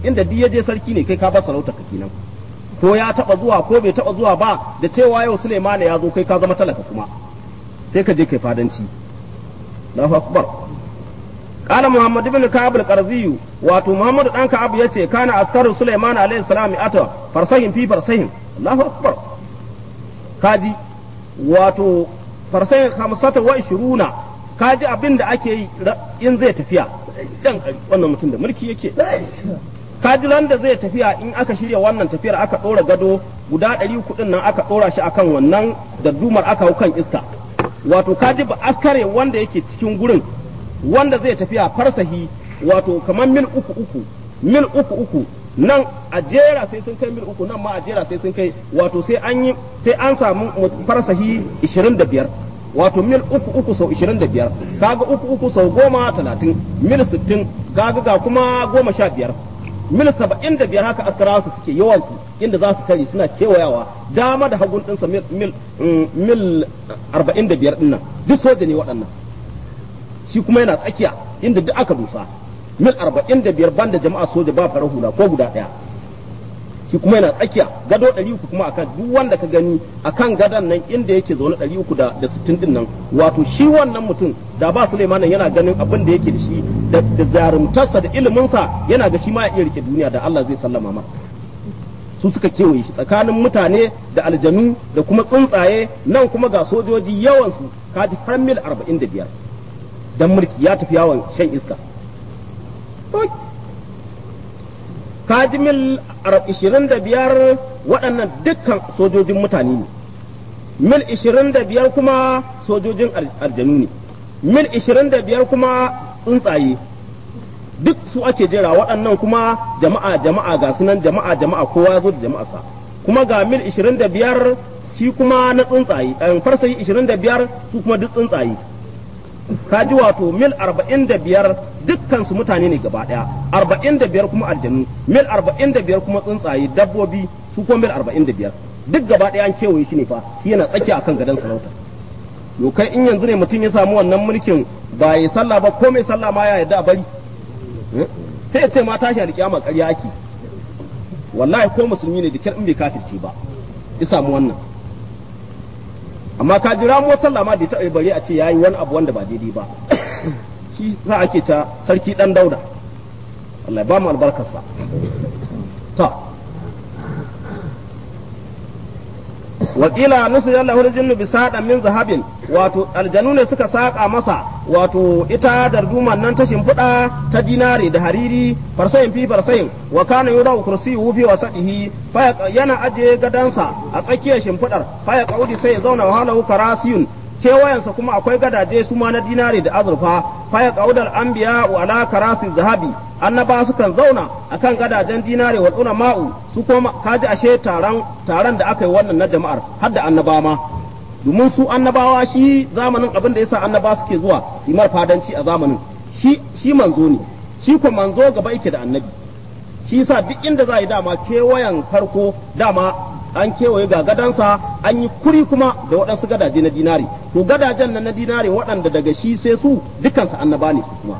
inda duk ya je sarki ne kai ka bar sarauta ka kenan ko ya taba zuwa ko bai taba zuwa ba da cewa yau Suleiman ya zo kai ka zama talaka kuma sai ka je kai fadanci Allahu akbar قال محمد بن كعب القرظي واتو محمد دان كعب yace kana askaru Sulaiman alaihi salam ata farsahin fi farsahin Allahu akbar kaji wato farsahin 25 kaji abin da ake yi in zai tafiya dan wannan mutum da mulki yake kaji ran da zai tafiya in aka shirya wannan tafiyar aka dora gado guda 300 din nan aka dora shi akan wannan dardumar aka hau kan iska wato kaji ba askare wanda yake cikin gurin wanda zai tafiya farsahi wato kamar mil uku uku mil uku uku nan a jera sai sun kai mil uku nan ma a jera sai sun kai wato sai an yi sai an samu farsahi 25 wato mil uku uku sau 25 kaga uku uku sau goma talatin mil 60 kaga ga kuma goma sha biyar mil 75 haka askarawa su suke yawansu inda za su tare suna kewayawa dama da hagun ɗinsa mil mil 45 ɗin nan duk soja ne waɗannan shi kuma yana tsakiya inda duk aka dusa mil arba'in da biyar banda jama'a soja ba farar hula ko guda ɗaya shi kuma yana tsakiya gado ɗari uku kuma akan duk wanda ka gani akan gadon nan inda yake zaune ɗari uku da sittin din nan wato shi wannan mutum da ba Suleiman yana ganin abin da yake da shi da jarumtarsa da iliminsa yana ga shi ma ya iya rike duniya da Allah zai sallama ma su suka kewaye shi tsakanin mutane da aljanu da kuma tsuntsaye nan kuma ga sojoji yawansu kaji har mil arba'in da biyar dan mulki ya tafi yawon shan iska kaji mil 25 waɗannan dukkan sojojin mutane ne mil 25 kuma sojojin aljanu ne mil 25 kuma tsuntsaye duk su ake jera waɗannan kuma jama'a jama'a ga sunan jama'a jama'a kowa ya zo da jama'arsa kuma ga mil 25 shi kuma na tsuntsaye farsayi 25 su kuma duk tsuntsaye ka ji wato mil arba'in da biyar dukkan su mutane ne gaba daya arba'in da biyar kuma aljanu mil arba'in da biyar kuma tsuntsaye dabbobi su kuma mil arba'in da biyar duk gaba daya an kewaye shi ne fa shi yana tsakiya akan gadon sarauta yo kai in yanzu ne mutum ya samu wannan mulkin ba ya sallah ba ko mai sallah ma ya yarda a bari sai ya ce ma tashi alƙiyama ƙarya ake wallahi ko musulmi ne jikin in bai kafirce ba ya samu wannan amma ka jira mu sallah ma bai taɓa bare a ce yayi wani abu wanda ba daidai ba shi sa ake ta sarki dan dauda Allah ba mu albarkarsa ta wakila nusu yalla hul jinnu bi sadan min zahabin wato aljanu ne suka saka masa wato ita darduman nan ta shimfiɗa ta dinare da hariri farsayin fi farsayin wa kana yura kursiyyu fi wasadihi fa yana aje gadansa a tsakiyar shimfiɗar fa ya kaudi sai ya zauna wa halahu karasiyun kewayensa kuma akwai gadaje su ma na dinare da azurfa fa ya kaudal anbiya wa ala karasi zahabi annaba sukan zauna akan gadajen dinare wa tsuna ma'u su kuma kaji ashe taron taron da aka yi wannan na jama'ar har da annaba ma domin su annabawa shi zamanin abin da yasa annaba suke zuwa su mar fadanci a zamanin shi shi manzo ne shi ko manzo gaba yake da annabi shi yasa duk inda za a yi dama kewayen farko dama an kewaye ga gadansa an yi kuri kuma da waɗansu gadaje na dinari to gadajen nan na dinari waɗanda daga shi sai su dukansu annaba ne su kuma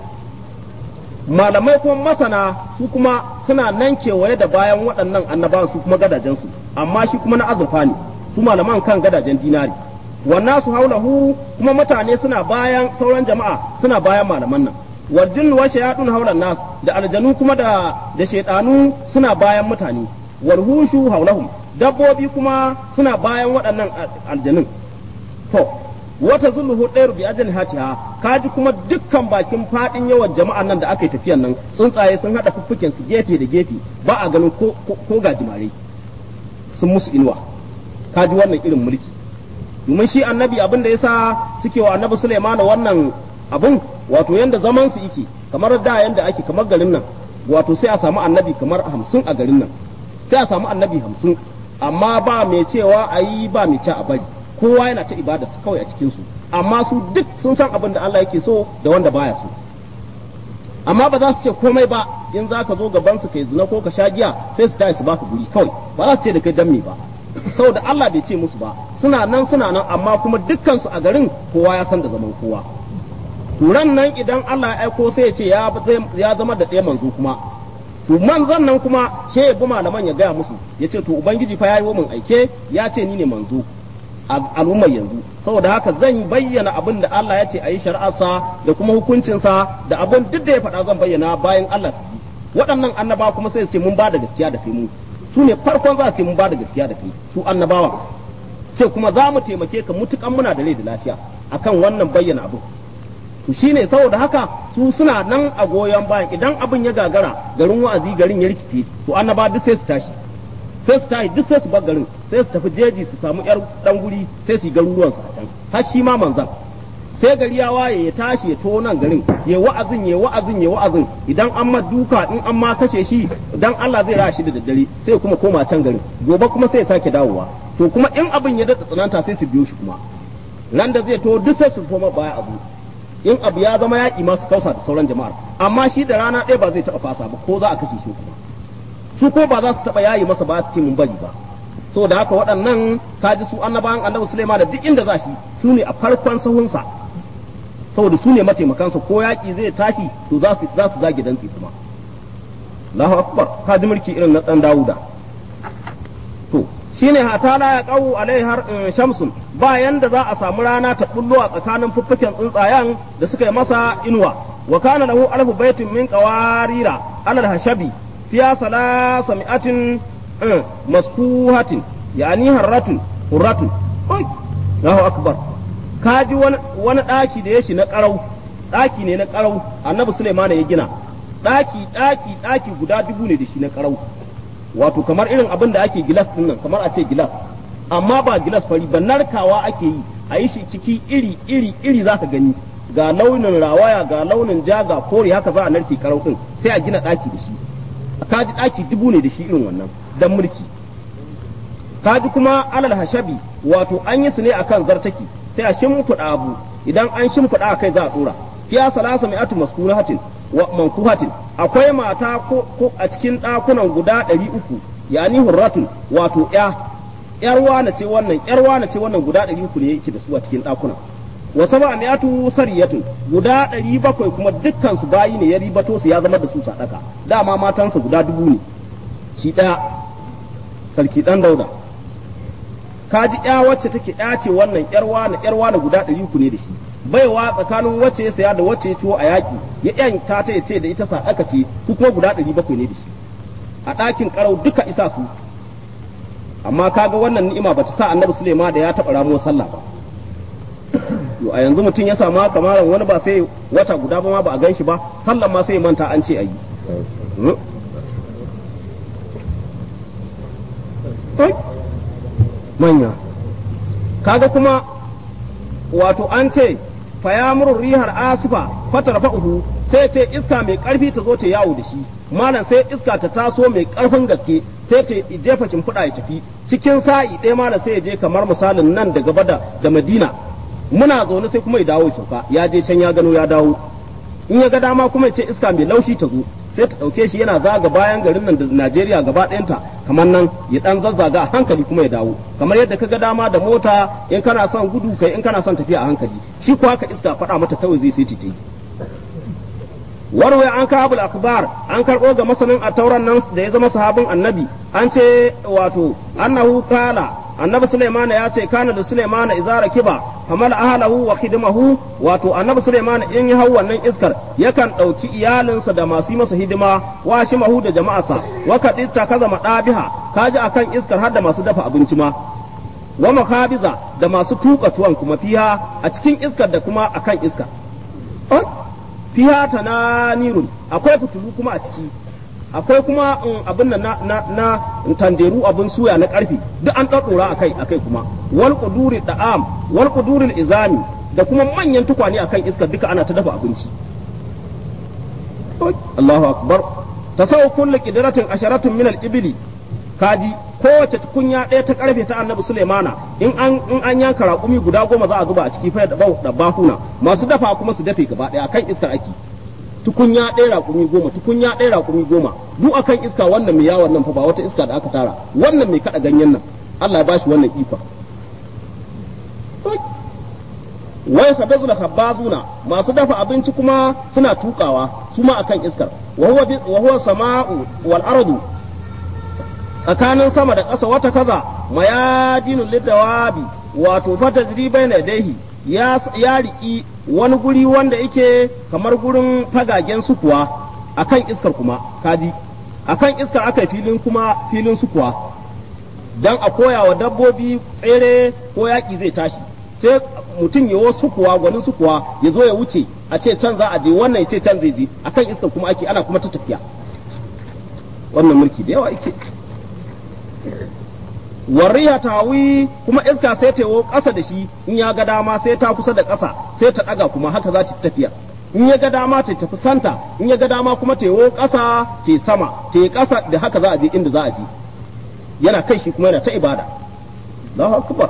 malamai kuma masana su kuma suna nan kewaye da bayan waɗannan annabawan su kuma gadajensu amma shi kuma na azurfa ne su malaman kan gadajen dinari wannan su haulahu kuma mutane suna bayan sauran jama'a suna bayan malaman nan wal jinnu wa shayatun haulan nas da aljanu kuma da da shaydanu suna bayan mutane wal hushu haulahum dabbobi kuma suna bayan waɗannan aljanun to wata zulluhu ɗayar bi ajal hatiha kaji kuma dukkan bakin fadin yawan jama'an nan da aka yi tafiyan nan tsuntsaye sun hada fuffuken su gefe da gefe ba a ganin ko ko gajimare sun musu inuwa kaji wannan irin mulki domin shi annabi abin da yasa suke wa annabi Sulaiman wannan abun wato yanda zaman su yake kamar da yanda ake kamar garin nan wato sai a samu annabi kamar hamsin a garin nan sai a samu annabi hamsin amma ba mai cewa a yi ba mai ci a bari kowa yana ta ibada su kawai a cikin su amma su duk sun san abin da Allah yake so da wanda baya so amma ba za su ce komai ba in za ka zo gaban su kai zina ko ka sha giya sai su tayi su baka guri kawai ba za su ce da kai dan me ba saboda Allah bai ce musu ba suna nan suna nan amma kuma dukkan su a garin kowa ya san da zaman kowa turan nan idan Allah ya aiko sai ya ce ya zama da ɗaya manzo kuma to manzon nan kuma sai ya bi malaman ya gaya musu ya ce to ubangiji fa yayi mun aike ya ce ni ne manzo a al'ummar yanzu saboda haka zan bayyana abin da Allah ya ce a yi shari'arsa da kuma hukuncinsa da abin duk da ya faɗa zan bayyana bayan Allah su ji waɗannan annaba kuma sai su ce mun ba da gaskiya da kai mu su ne farkon za su ce mun ba da gaskiya da kai su annabawa ce kuma za mu taimake ka mutukan muna da rai da lafiya akan wannan bayyana abu to shine saboda haka su suna nan a goyon bayan idan abin ya gagara garin wa'azi garin ya rikice to annaba duk sai su tashi sai su tashi duk sai su bar garin sai su tafi jeji su samu yar dan guri sai su yi garuruwan su a can har shi ma manzan sai gari ya waye ya tashi ya to nan garin ya wa'azin ya wa'azin ya wa'azin idan an ma duka in an ma kashe shi dan Allah zai rashi da daddare sai kuma koma can garin gobe kuma sai ya sake dawowa to kuma in abin ya daɗa tsananta sai su biyo shi kuma ran da zai to duk sai su koma baya abu in abu ya zama yaƙi masu kausa da sauran jama'ar amma shi da rana ɗaya ba zai taɓa fasa ba ko za a kashe shi kuma su ko ba za su taɓa yayi masa ba su ce mun bari ba saboda haka waɗannan kaji su annabawan annabi Sulaiman da duk inda za shi su ne a farkon sahunsa saboda su ne mataimakansa ko yaƙi zai tashi to za su za su zage dantsi kuma Allahu akbar kaji mulki irin na dan Dawuda to shine hatala ya qawu alai har shamsun ba yanda za a samu rana ta bullo a tsakanin fuffuken tsuntsayen da suka yi masa inuwa wa kana lahu alfu baitin min qawarira alal hashabi fiya salasa mi'atin maskuhatin yani harratun hurratun Allahu akbar kaji wani daki da ya shi na karau daki ne na karau annabi Sulaiman ya gina daki daki daki guda dubu ne da shi na karau wato kamar irin abin da ake gilas din nan kamar a ce gilas amma ba gilas fari ba narkawa ake yi a yi shi ciki iri iri iri zaka gani ga launin rawaya ga launin ja ga kore haka za a narke karau din sai a gina daki da shi kaji daki dubu ne da shi irin wannan dan mulki kaji kuma alal hashabi wato an yi su ne akan zartaki sai a shimfiɗa abu idan an shimfiɗa a kai za a tsora fiya salasa mai atu maskurahatin wa mankuhatin akwai mata ko a cikin ɗakunan guda ɗari uku yani hurratun wato ya yar wana ce wannan yar wana ce wannan guda ɗari uku ne yake da su a cikin ɗakunan wa saba mi'atu sariyatun guda ɗari bakwai kuma dukkan su bayi ne ya ribato su ya zama da su sadaka dama matansa guda dubu ne shi ɗaya sarki ɗan dauda kaji ya wacce take ya ce wannan yar wana yar wana guda ɗari uku ne da shi baiwa tsakanin wacce ya saya da wacce ya ciwo a yaƙi ya yan ta ta ce da ita sadaka ce su kuma guda ɗari bakwai ne da shi a ɗakin ƙarau duka isa su amma kaga wannan ni'ima bata sa annabi Sulaiman da ya taɓa ramuwar sallah ba a yanzu mutum ya samu kamaran wani ba sai wata guda ba ma ba a gan shi ba sallan ma sai manta an ce a yi manya kaga kuma wato an ce fayamurur rihar asifa fatar fa'uhu sai ce iska mai karfi ta zo ta yawo da shi malam sai iska ta taso mai karfin gaske sai ta jefa shimfiɗa ya tafi cikin sa'i ɗaya malam sai ya je kamar misalin nan da gaba da madina muna zaune sai kuma ya dawo ya sauka ya je can ya gano ya dawo in ya ga dama kuma ya ce iska mai laushi ta zo sai ta ɗauke shi yana zaga bayan garin nan da Najeriya gaba ɗayanta kamar nan ya ɗan zazzaga a hankali kuma ya dawo kamar yadda ka ga dama da mota in kana son gudu kai in kana son tafiya a hankali shi ko haka iska faɗa mata kawai zai sai ta yi warwai an kabul akbar an karɓo ga masanin a tauran nan da ya zama sahabin annabi an ce wato annahu kala annabi Sulaiman ya ce kana da Sulaiman izara kiba famal ahlahu wa khidmahu wato annabi Sulaiman in ya hau wannan iskar yakan dauki iyalinsa da masu masa hidima wa shimahu da jama'arsa wa kadita kaza madabiha kaji akan iskar har da masu dafa abinci ma wa makabiza da masu tuka tuwon kuma fiha a cikin iskar da kuma akan iskar fiha tananirun akwai fitulu kuma a ciki akwai kuma abin nan na na na tanderu abin suya na karfi duk an daddora akai akai kuma wal quduri da'am wal quduri izami da kuma manyan tukwane akan iska duka ana ta dafa abinci Allahu akbar tasawu kullu qidratin asharatun min al-ibli kaji kowace tukunya ɗaya ta karfe ta annabi Sulaimana in an in an yanka raƙumi guda goma za a zuba a ciki fa da bahuna masu dafa kuma su dafe gaba ɗaya kan iskar ake tukunya ɗaya raƙumi goma tukunya ɗaya raƙumi goma duk akan iska wannan mai yawon nan fa ba wata iska da aka tara wannan mai kaɗa ganyen nan Allah ya bashi wannan ikon wai kadazu da khabbazuna masu dafa abinci kuma suna tukawa su ma akan iskar wa huwa wa huwa sama'u wal ardu tsakanin sama da ƙasa wata kaza mayadinul lidawabi wato fata jiri na daihi ya ya riki wani guri wanda yake kamar gurin fagagen sukuwa akan iskar kuma kaji akan iskar aka filin kuma filin sukuwa dan a koya wa dabbobi tsere ko yaƙi zai tashi sai mutum yawo sukuwa gwanin sukuwa ya zo ya wuce a ce can za a je wannan ya ce can zai je akan iskar kuma ake ana kuma ta tafiya wannan mulki da yawa yake warriya tawi kuma iska sai ta yawo ƙasa da shi in ya ga dama sai ta kusa da ƙasa sai ta ɗaga kuma haka za ta tafiya in ya ga dama ta tafi santa in ya ga dama kuma ta yawo ƙasa ta sama ta yi ƙasa da haka za a je inda za a je yana kai shi kuma yana ta ibada Allahu akbar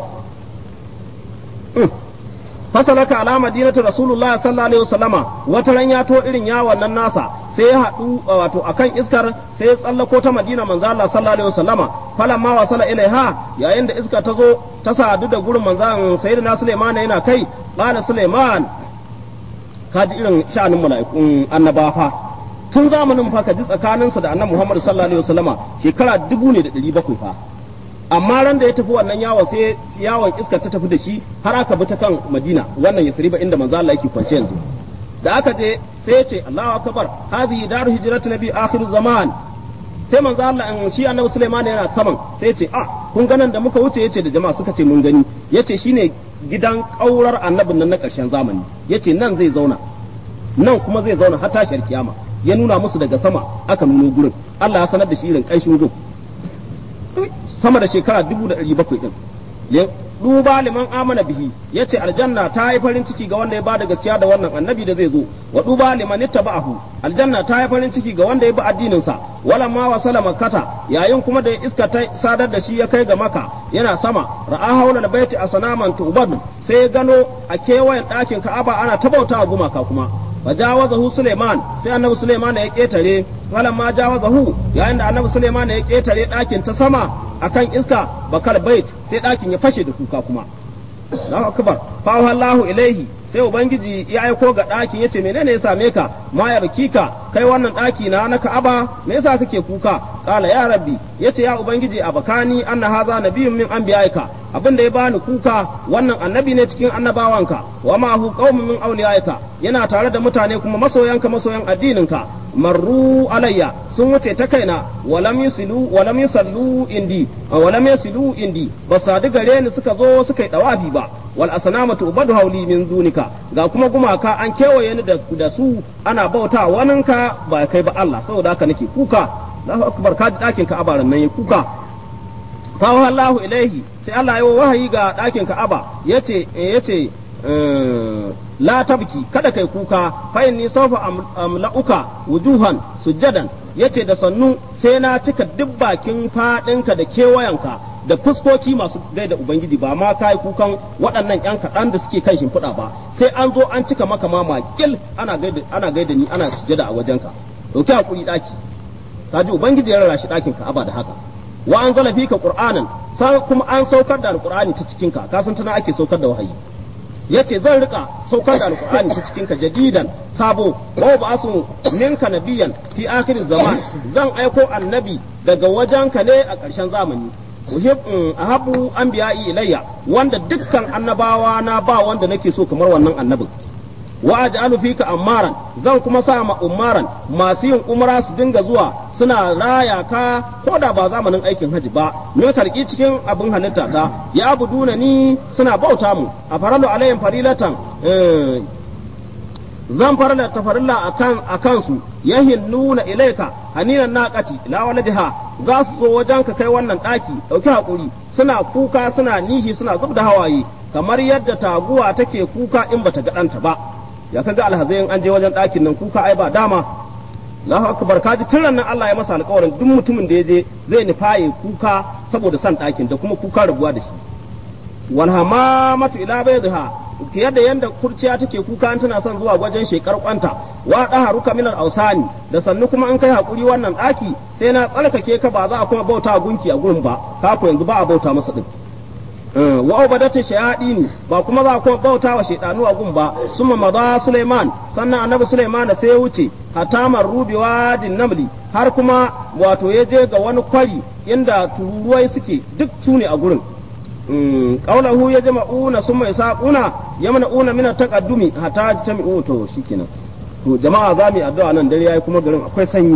fasalaka ala madinatu rasulullahi sallallahu alaihi wasallama wata ran ya to irin yawon nan nasa sai ya haɗu wato akan iskar sai ya tsallako ta madina manzo Allah sallallahu alaihi wasallama falamma wasala ilaiha yayin da iska ta zo ta sadu da gurin manzon sayyidina Sulaiman yana kai qala Sulaiman kaji irin sha'anin mala'ikun annabawa tun zamanin fa ka ji tsakaninsa da annabi Muhammad sallallahu alaihi wasallama shekara dubu ne da ɗari bakwai fa amma ran da ya tafi wannan yawon sai yawon iska ta tafi da shi har aka bi ta kan Madina wannan Yasriba inda manzo Allah yake kwance yanzu da aka je sai ya ce Allahu akbar hazihi daru hijratu nabi akhir zaman sai manzo Allah in shi annabi Sulaiman yana saman sai ya ce ah kun ganan da muka wuce yace da jama'a suka ce mun gani yace shine gidan kaurar annabin nan na karshen zamani yace nan zai zauna nan kuma zai zauna har tashar kiyama ya nuna musu daga sama aka nuno gurin Allah ya sanar da shi irin kanshin gun sama da shekara dubu da ɗari bakwai ɗin duba liman amana bihi ya ce aljanna ta yi farin ciki ga wanda ya bada gaskiya da wannan annabi da zai zo wa duba liman ittaba'ahu aljanna ta yi farin ciki ga wanda ya bi addinin sa wala ma wasala makkata yayin kuma da iska ta sadar da shi ya kai ga maka yana sama ra'a haula baiti asanaman tubadu sai ya gano a kewayen ɗakin ka'aba ana tabauta a gumaka kuma fajawazahu Suleiman sai annabi Suleiman ya ketare walan ma jawazahu yayin da annabi Suleiman ya ketare ɗakin ta sama akan iska bakar bait sai ɗakin ya fashe da kuka kuma Allahu akbar fa Allahu ilaihi sai ubangiji ya aiko ga ɗakin yace menene ya same ka ma ya ka kai wannan ɗaki na na Ka'aba me yasa kake kuka kala ya rabbi yace ya ubangiji abakani anna haza nabiyyun min anbiya'ika abin da ya bani kuka wannan annabi ne cikin annabawanka wa ma hu qaumun min awliyaika yana tare da mutane kuma masoyanka masoyan addininka marru alayya sun wuce ta kaina walam yusilu walam yusallu indi walam yusilu indi ba sadu gare ni suka zo suka yi dawafi ba wal asnamatu ubadu hauli min dunika ga kuma gumaka an kewaye ni da su ana bauta waninka ba kai ba Allah saboda haka nake kuka Allahu akbar kaji dakin ka abaran nan kuka fawo Allahu ilaihi sai Allah ya wahayi ga ɗakin Ka'aba yace yace la tabki kada kai kuka fa inni sawfa amla'uka wujuhan sujadan yace da sannu sai na cika duk bakin fadinka da kewayanka da fuskoki masu gaida ubangiji ba ma kai kukan waɗannan yan kaɗan da suke kan shimfiɗa ba sai an zo an cika maka ma makil ana gaida ana gaida ni ana sujada a wajenka dauki hakuri daki kaji ubangiji ya rara shi ɗakin Ka'aba da haka wa an zala fika qur'anan sai kuma an saukar da alqur'ani ta cikin ka kasan tana ake saukar da wahayi yace zan rika saukar da alqur'ani ta cikin ka jadidan sabo wa ba'asu minka nabiyan fi akhir zaman zan aiko annabi daga wajenka ne a ƙarshen zamani ahabu anbiya'i ilayya wanda dukkan annabawa na ba wanda nake so kamar wannan annabin wa aj'alu fika ammaran zan kuma sa ma ummaran masu yin umra su dinga zuwa suna raya ka ko da ba zamanin aikin haji ba me karki cikin abin halitta ta ya abuduna ni suna bauta mu a faralu alayhim farilatan zan farla ta farilla akan akan su yahinnuna ilaika haninan naqati la waladiha za su zo wajen ka kai wannan daki dauki hakuri suna kuka suna nishi suna zubda hawaye kamar yadda taguwa take kuka in bata ga ɗanta ba ya kaga alhazayin an je wajen ɗakin nan kuka ai ba dama Allahu akbar kaji tun nan Allah ya masa alƙawarin duk mutumin da ya je zai nufaye kuka saboda san ɗakin da kuma kuka rabuwa da shi wal hamamatu ila baydha fiye da yanda kurciya take kuka an tana son zuwa wajen shekar kwanta wa haruka minal ausani da sannu kuma an kai hakuri wannan ɗaki sai na tsarkake ka ba za a kuma bauta gunki a gurin ba ka yanzu ba a bauta masa din wa ubadatu shayadini ba kuma za ku bauta wa shaydanu a gun ba summa maza Sulaiman sannan annabi Sulaiman sai ya wuce hatamar rubewa din namli har kuma wato ya je ga wani kwari inda tururuwai suke duk su ne a gurin qaulahu ya jama'una summa yasaquna yamna'una min taqaddumi hatta jami'u to shikenan to jama'a za mu yi addu'a nan dare yayi kuma garin akwai sanyi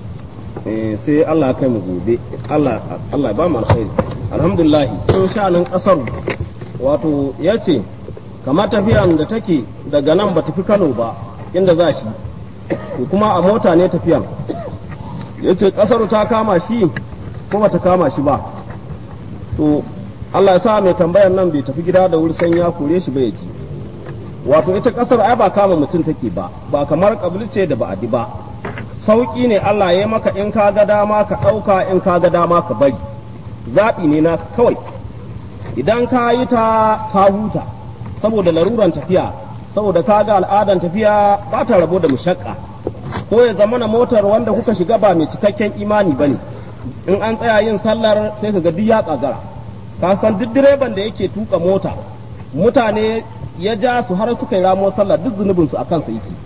sai Allah ya kai mu gobe Allah Allah ya ba mu alkhairi alhamdulillah in sha'anin kasar wato yace kamar tafiyan da take daga nan ba tafi Kano ba inda za shi to kuma a mota ne tafiyan yace kasar ta kama shi ko bata kama shi ba to Allah ya sa mai tambayan nan bai tafi gida da wuri san ya kore shi ba ya ji wato ita kasar ai ba kama mutum take ba ba kamar ce da ba'adi ba sauki ne Allah ya maka in ka ga dama ka ɗauka in ka ga dama ka bari zaɓi ne na kawai idan ka yi ta ka huta saboda laruran tafiya saboda ka ga al'adan tafiya ba ta rabo da mushakka ko ya zama na motar wanda kuka shiga ba mai cikakken imani bane in an tsaya yin sallar sai ka ga duk ya kagara ka san duk direban da yake tuka mota mutane ya ja su har suka yi ramo sallah duk zunubin su akan sa yake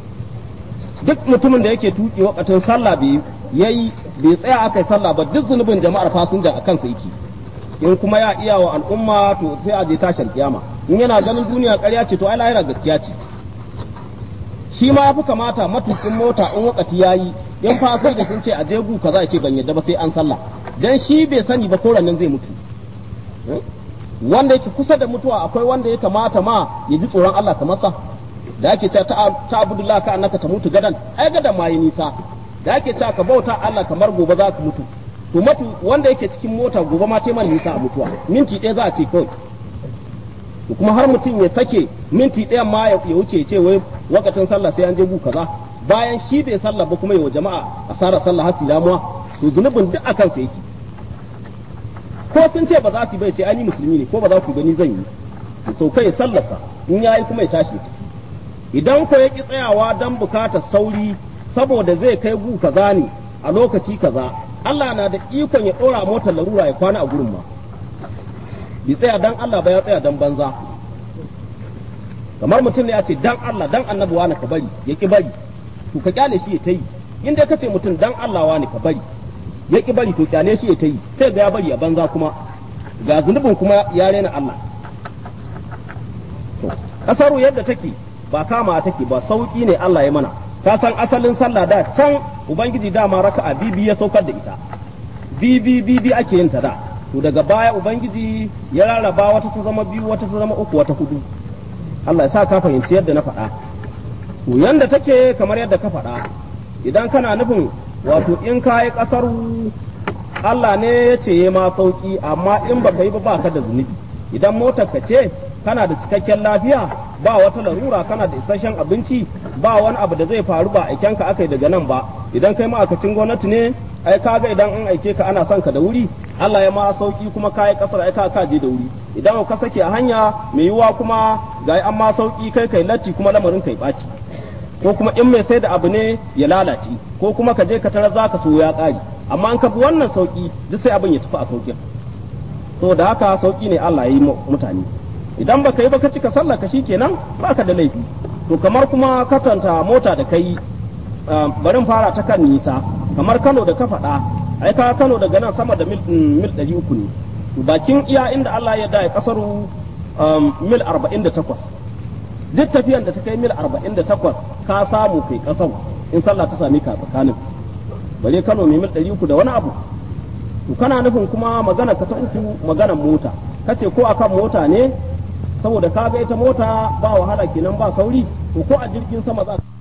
duk mutumin da yake tuki wakatin sallah bai yayi bai tsaya aka yi sallah ba duk zunubin jama'ar fasinja akan sa yake in kuma ya iya wa al'umma to sai a je tashin kiyama in yana ganin duniya ƙarya ce to ai lahira gaskiya ce shi ma yafi kamata matukin mota in wakati yayi in fasinja sun ce a je gu kaza ya ce ban yadda ba sai an sallah dan shi bai sani ba ko nan zai mutu wanda yake kusa da mutuwa akwai wanda ya kamata ma ya ji tsoron Allah kamar sa da ake cewa ta abudullah ka annaka ta mutu gadan ai gadan ma yi nisa da ake cewa ka bauta Allah kamar gobe za ka mutu to matu wanda yake cikin mota gobe ma man nisa a mutuwa minti ɗaya za a ce kawai to kuma har mutum ya sake minti ɗaya ma ya wuce ce wai wakatin sallah sai an je gu kaza bayan shi bai sallah ba kuma yawa jama'a asarar sallah hasi damuwa to zunubin duk akan sa yake ko sun ce ba za su bai ce ani musulmi ne ko ba za ku gani zan yi ya sauka ya sallarsa in yayi kuma ya tashi ta idan ko ya ki tsayawa dan bukatar sauri saboda zai kai gu kaza ne a lokaci kaza Allah na da ikon ya dora motar larura ya kwana a gurin ma bi tsaya dan Allah ba ya tsaya dan banza kamar mutum ne ya ce dan Allah dan annabi wani ka bari ya ki bari to ka kyale shi ya ta yi in dai ka ce mutum dan Allah wani ka bari ya ki bari to kyale shi ya ta yi sai ga ya bari a banza kuma ga zunubin kuma ya rena Allah to kasaru yadda take ba kama take ba sauki ne Allah ya mana ka san asalin sallah da can ubangiji dama raka'a bibi ya saukar da ita bibi bibi ake yin ta da to daga baya ubangiji ya rarraba wata ta zama biyu wata ta zama uku wata hudu Allah ya sa ka fahimci yadda na faɗa to yanda take kamar yadda ka faɗa idan kana nufin wato in ka yi ƙasar Allah ne ya ce ya ma sauki amma in baka yi ba ba ka da zunubi idan motar ka ce kana da cikakken lafiya ba wata larura kana da isasshen abinci ba wani abu da zai faru ba aiken ka aka yi daga nan ba idan kai ma'aikacin gwamnati ne ai kaga idan an aike ka ana son ka da wuri Allah ya ma sauki kuma kai kasar ai ka ka je da wuri idan ka sake a hanya mai yiwuwa kuma ga an ma sauki kai kai latti kuma lamarin kai baci ko kuma in mai sai da abu ne ya lalace ko kuma ka je ka tarar zaka so ya kare amma an ka bi wannan sauki duk sai abin ya tafi a saukin saboda haka sauki ne Allah ya yi mutane idan baka yi baka cika sallah ka shikenan baka da laifi to kamar kuma katanta mota da kai barin fara ta kan nisa kamar Kano da ka faɗa ai ka Kano daga nan sama da mil mil 300 ne bakin iya inda Allah ya da kasaru mil 48 duk tafiyan da ta kai mil 48 ka samu kai kasar in sallah ta same ka tsakanin bare Kano mai mil 300 da wani abu to kana nufin kuma magana ka ta uku magana mota kace ko akan mota ne saboda ka ga ita mota ba wahala kenan ba sauri to ko a jirgin sama za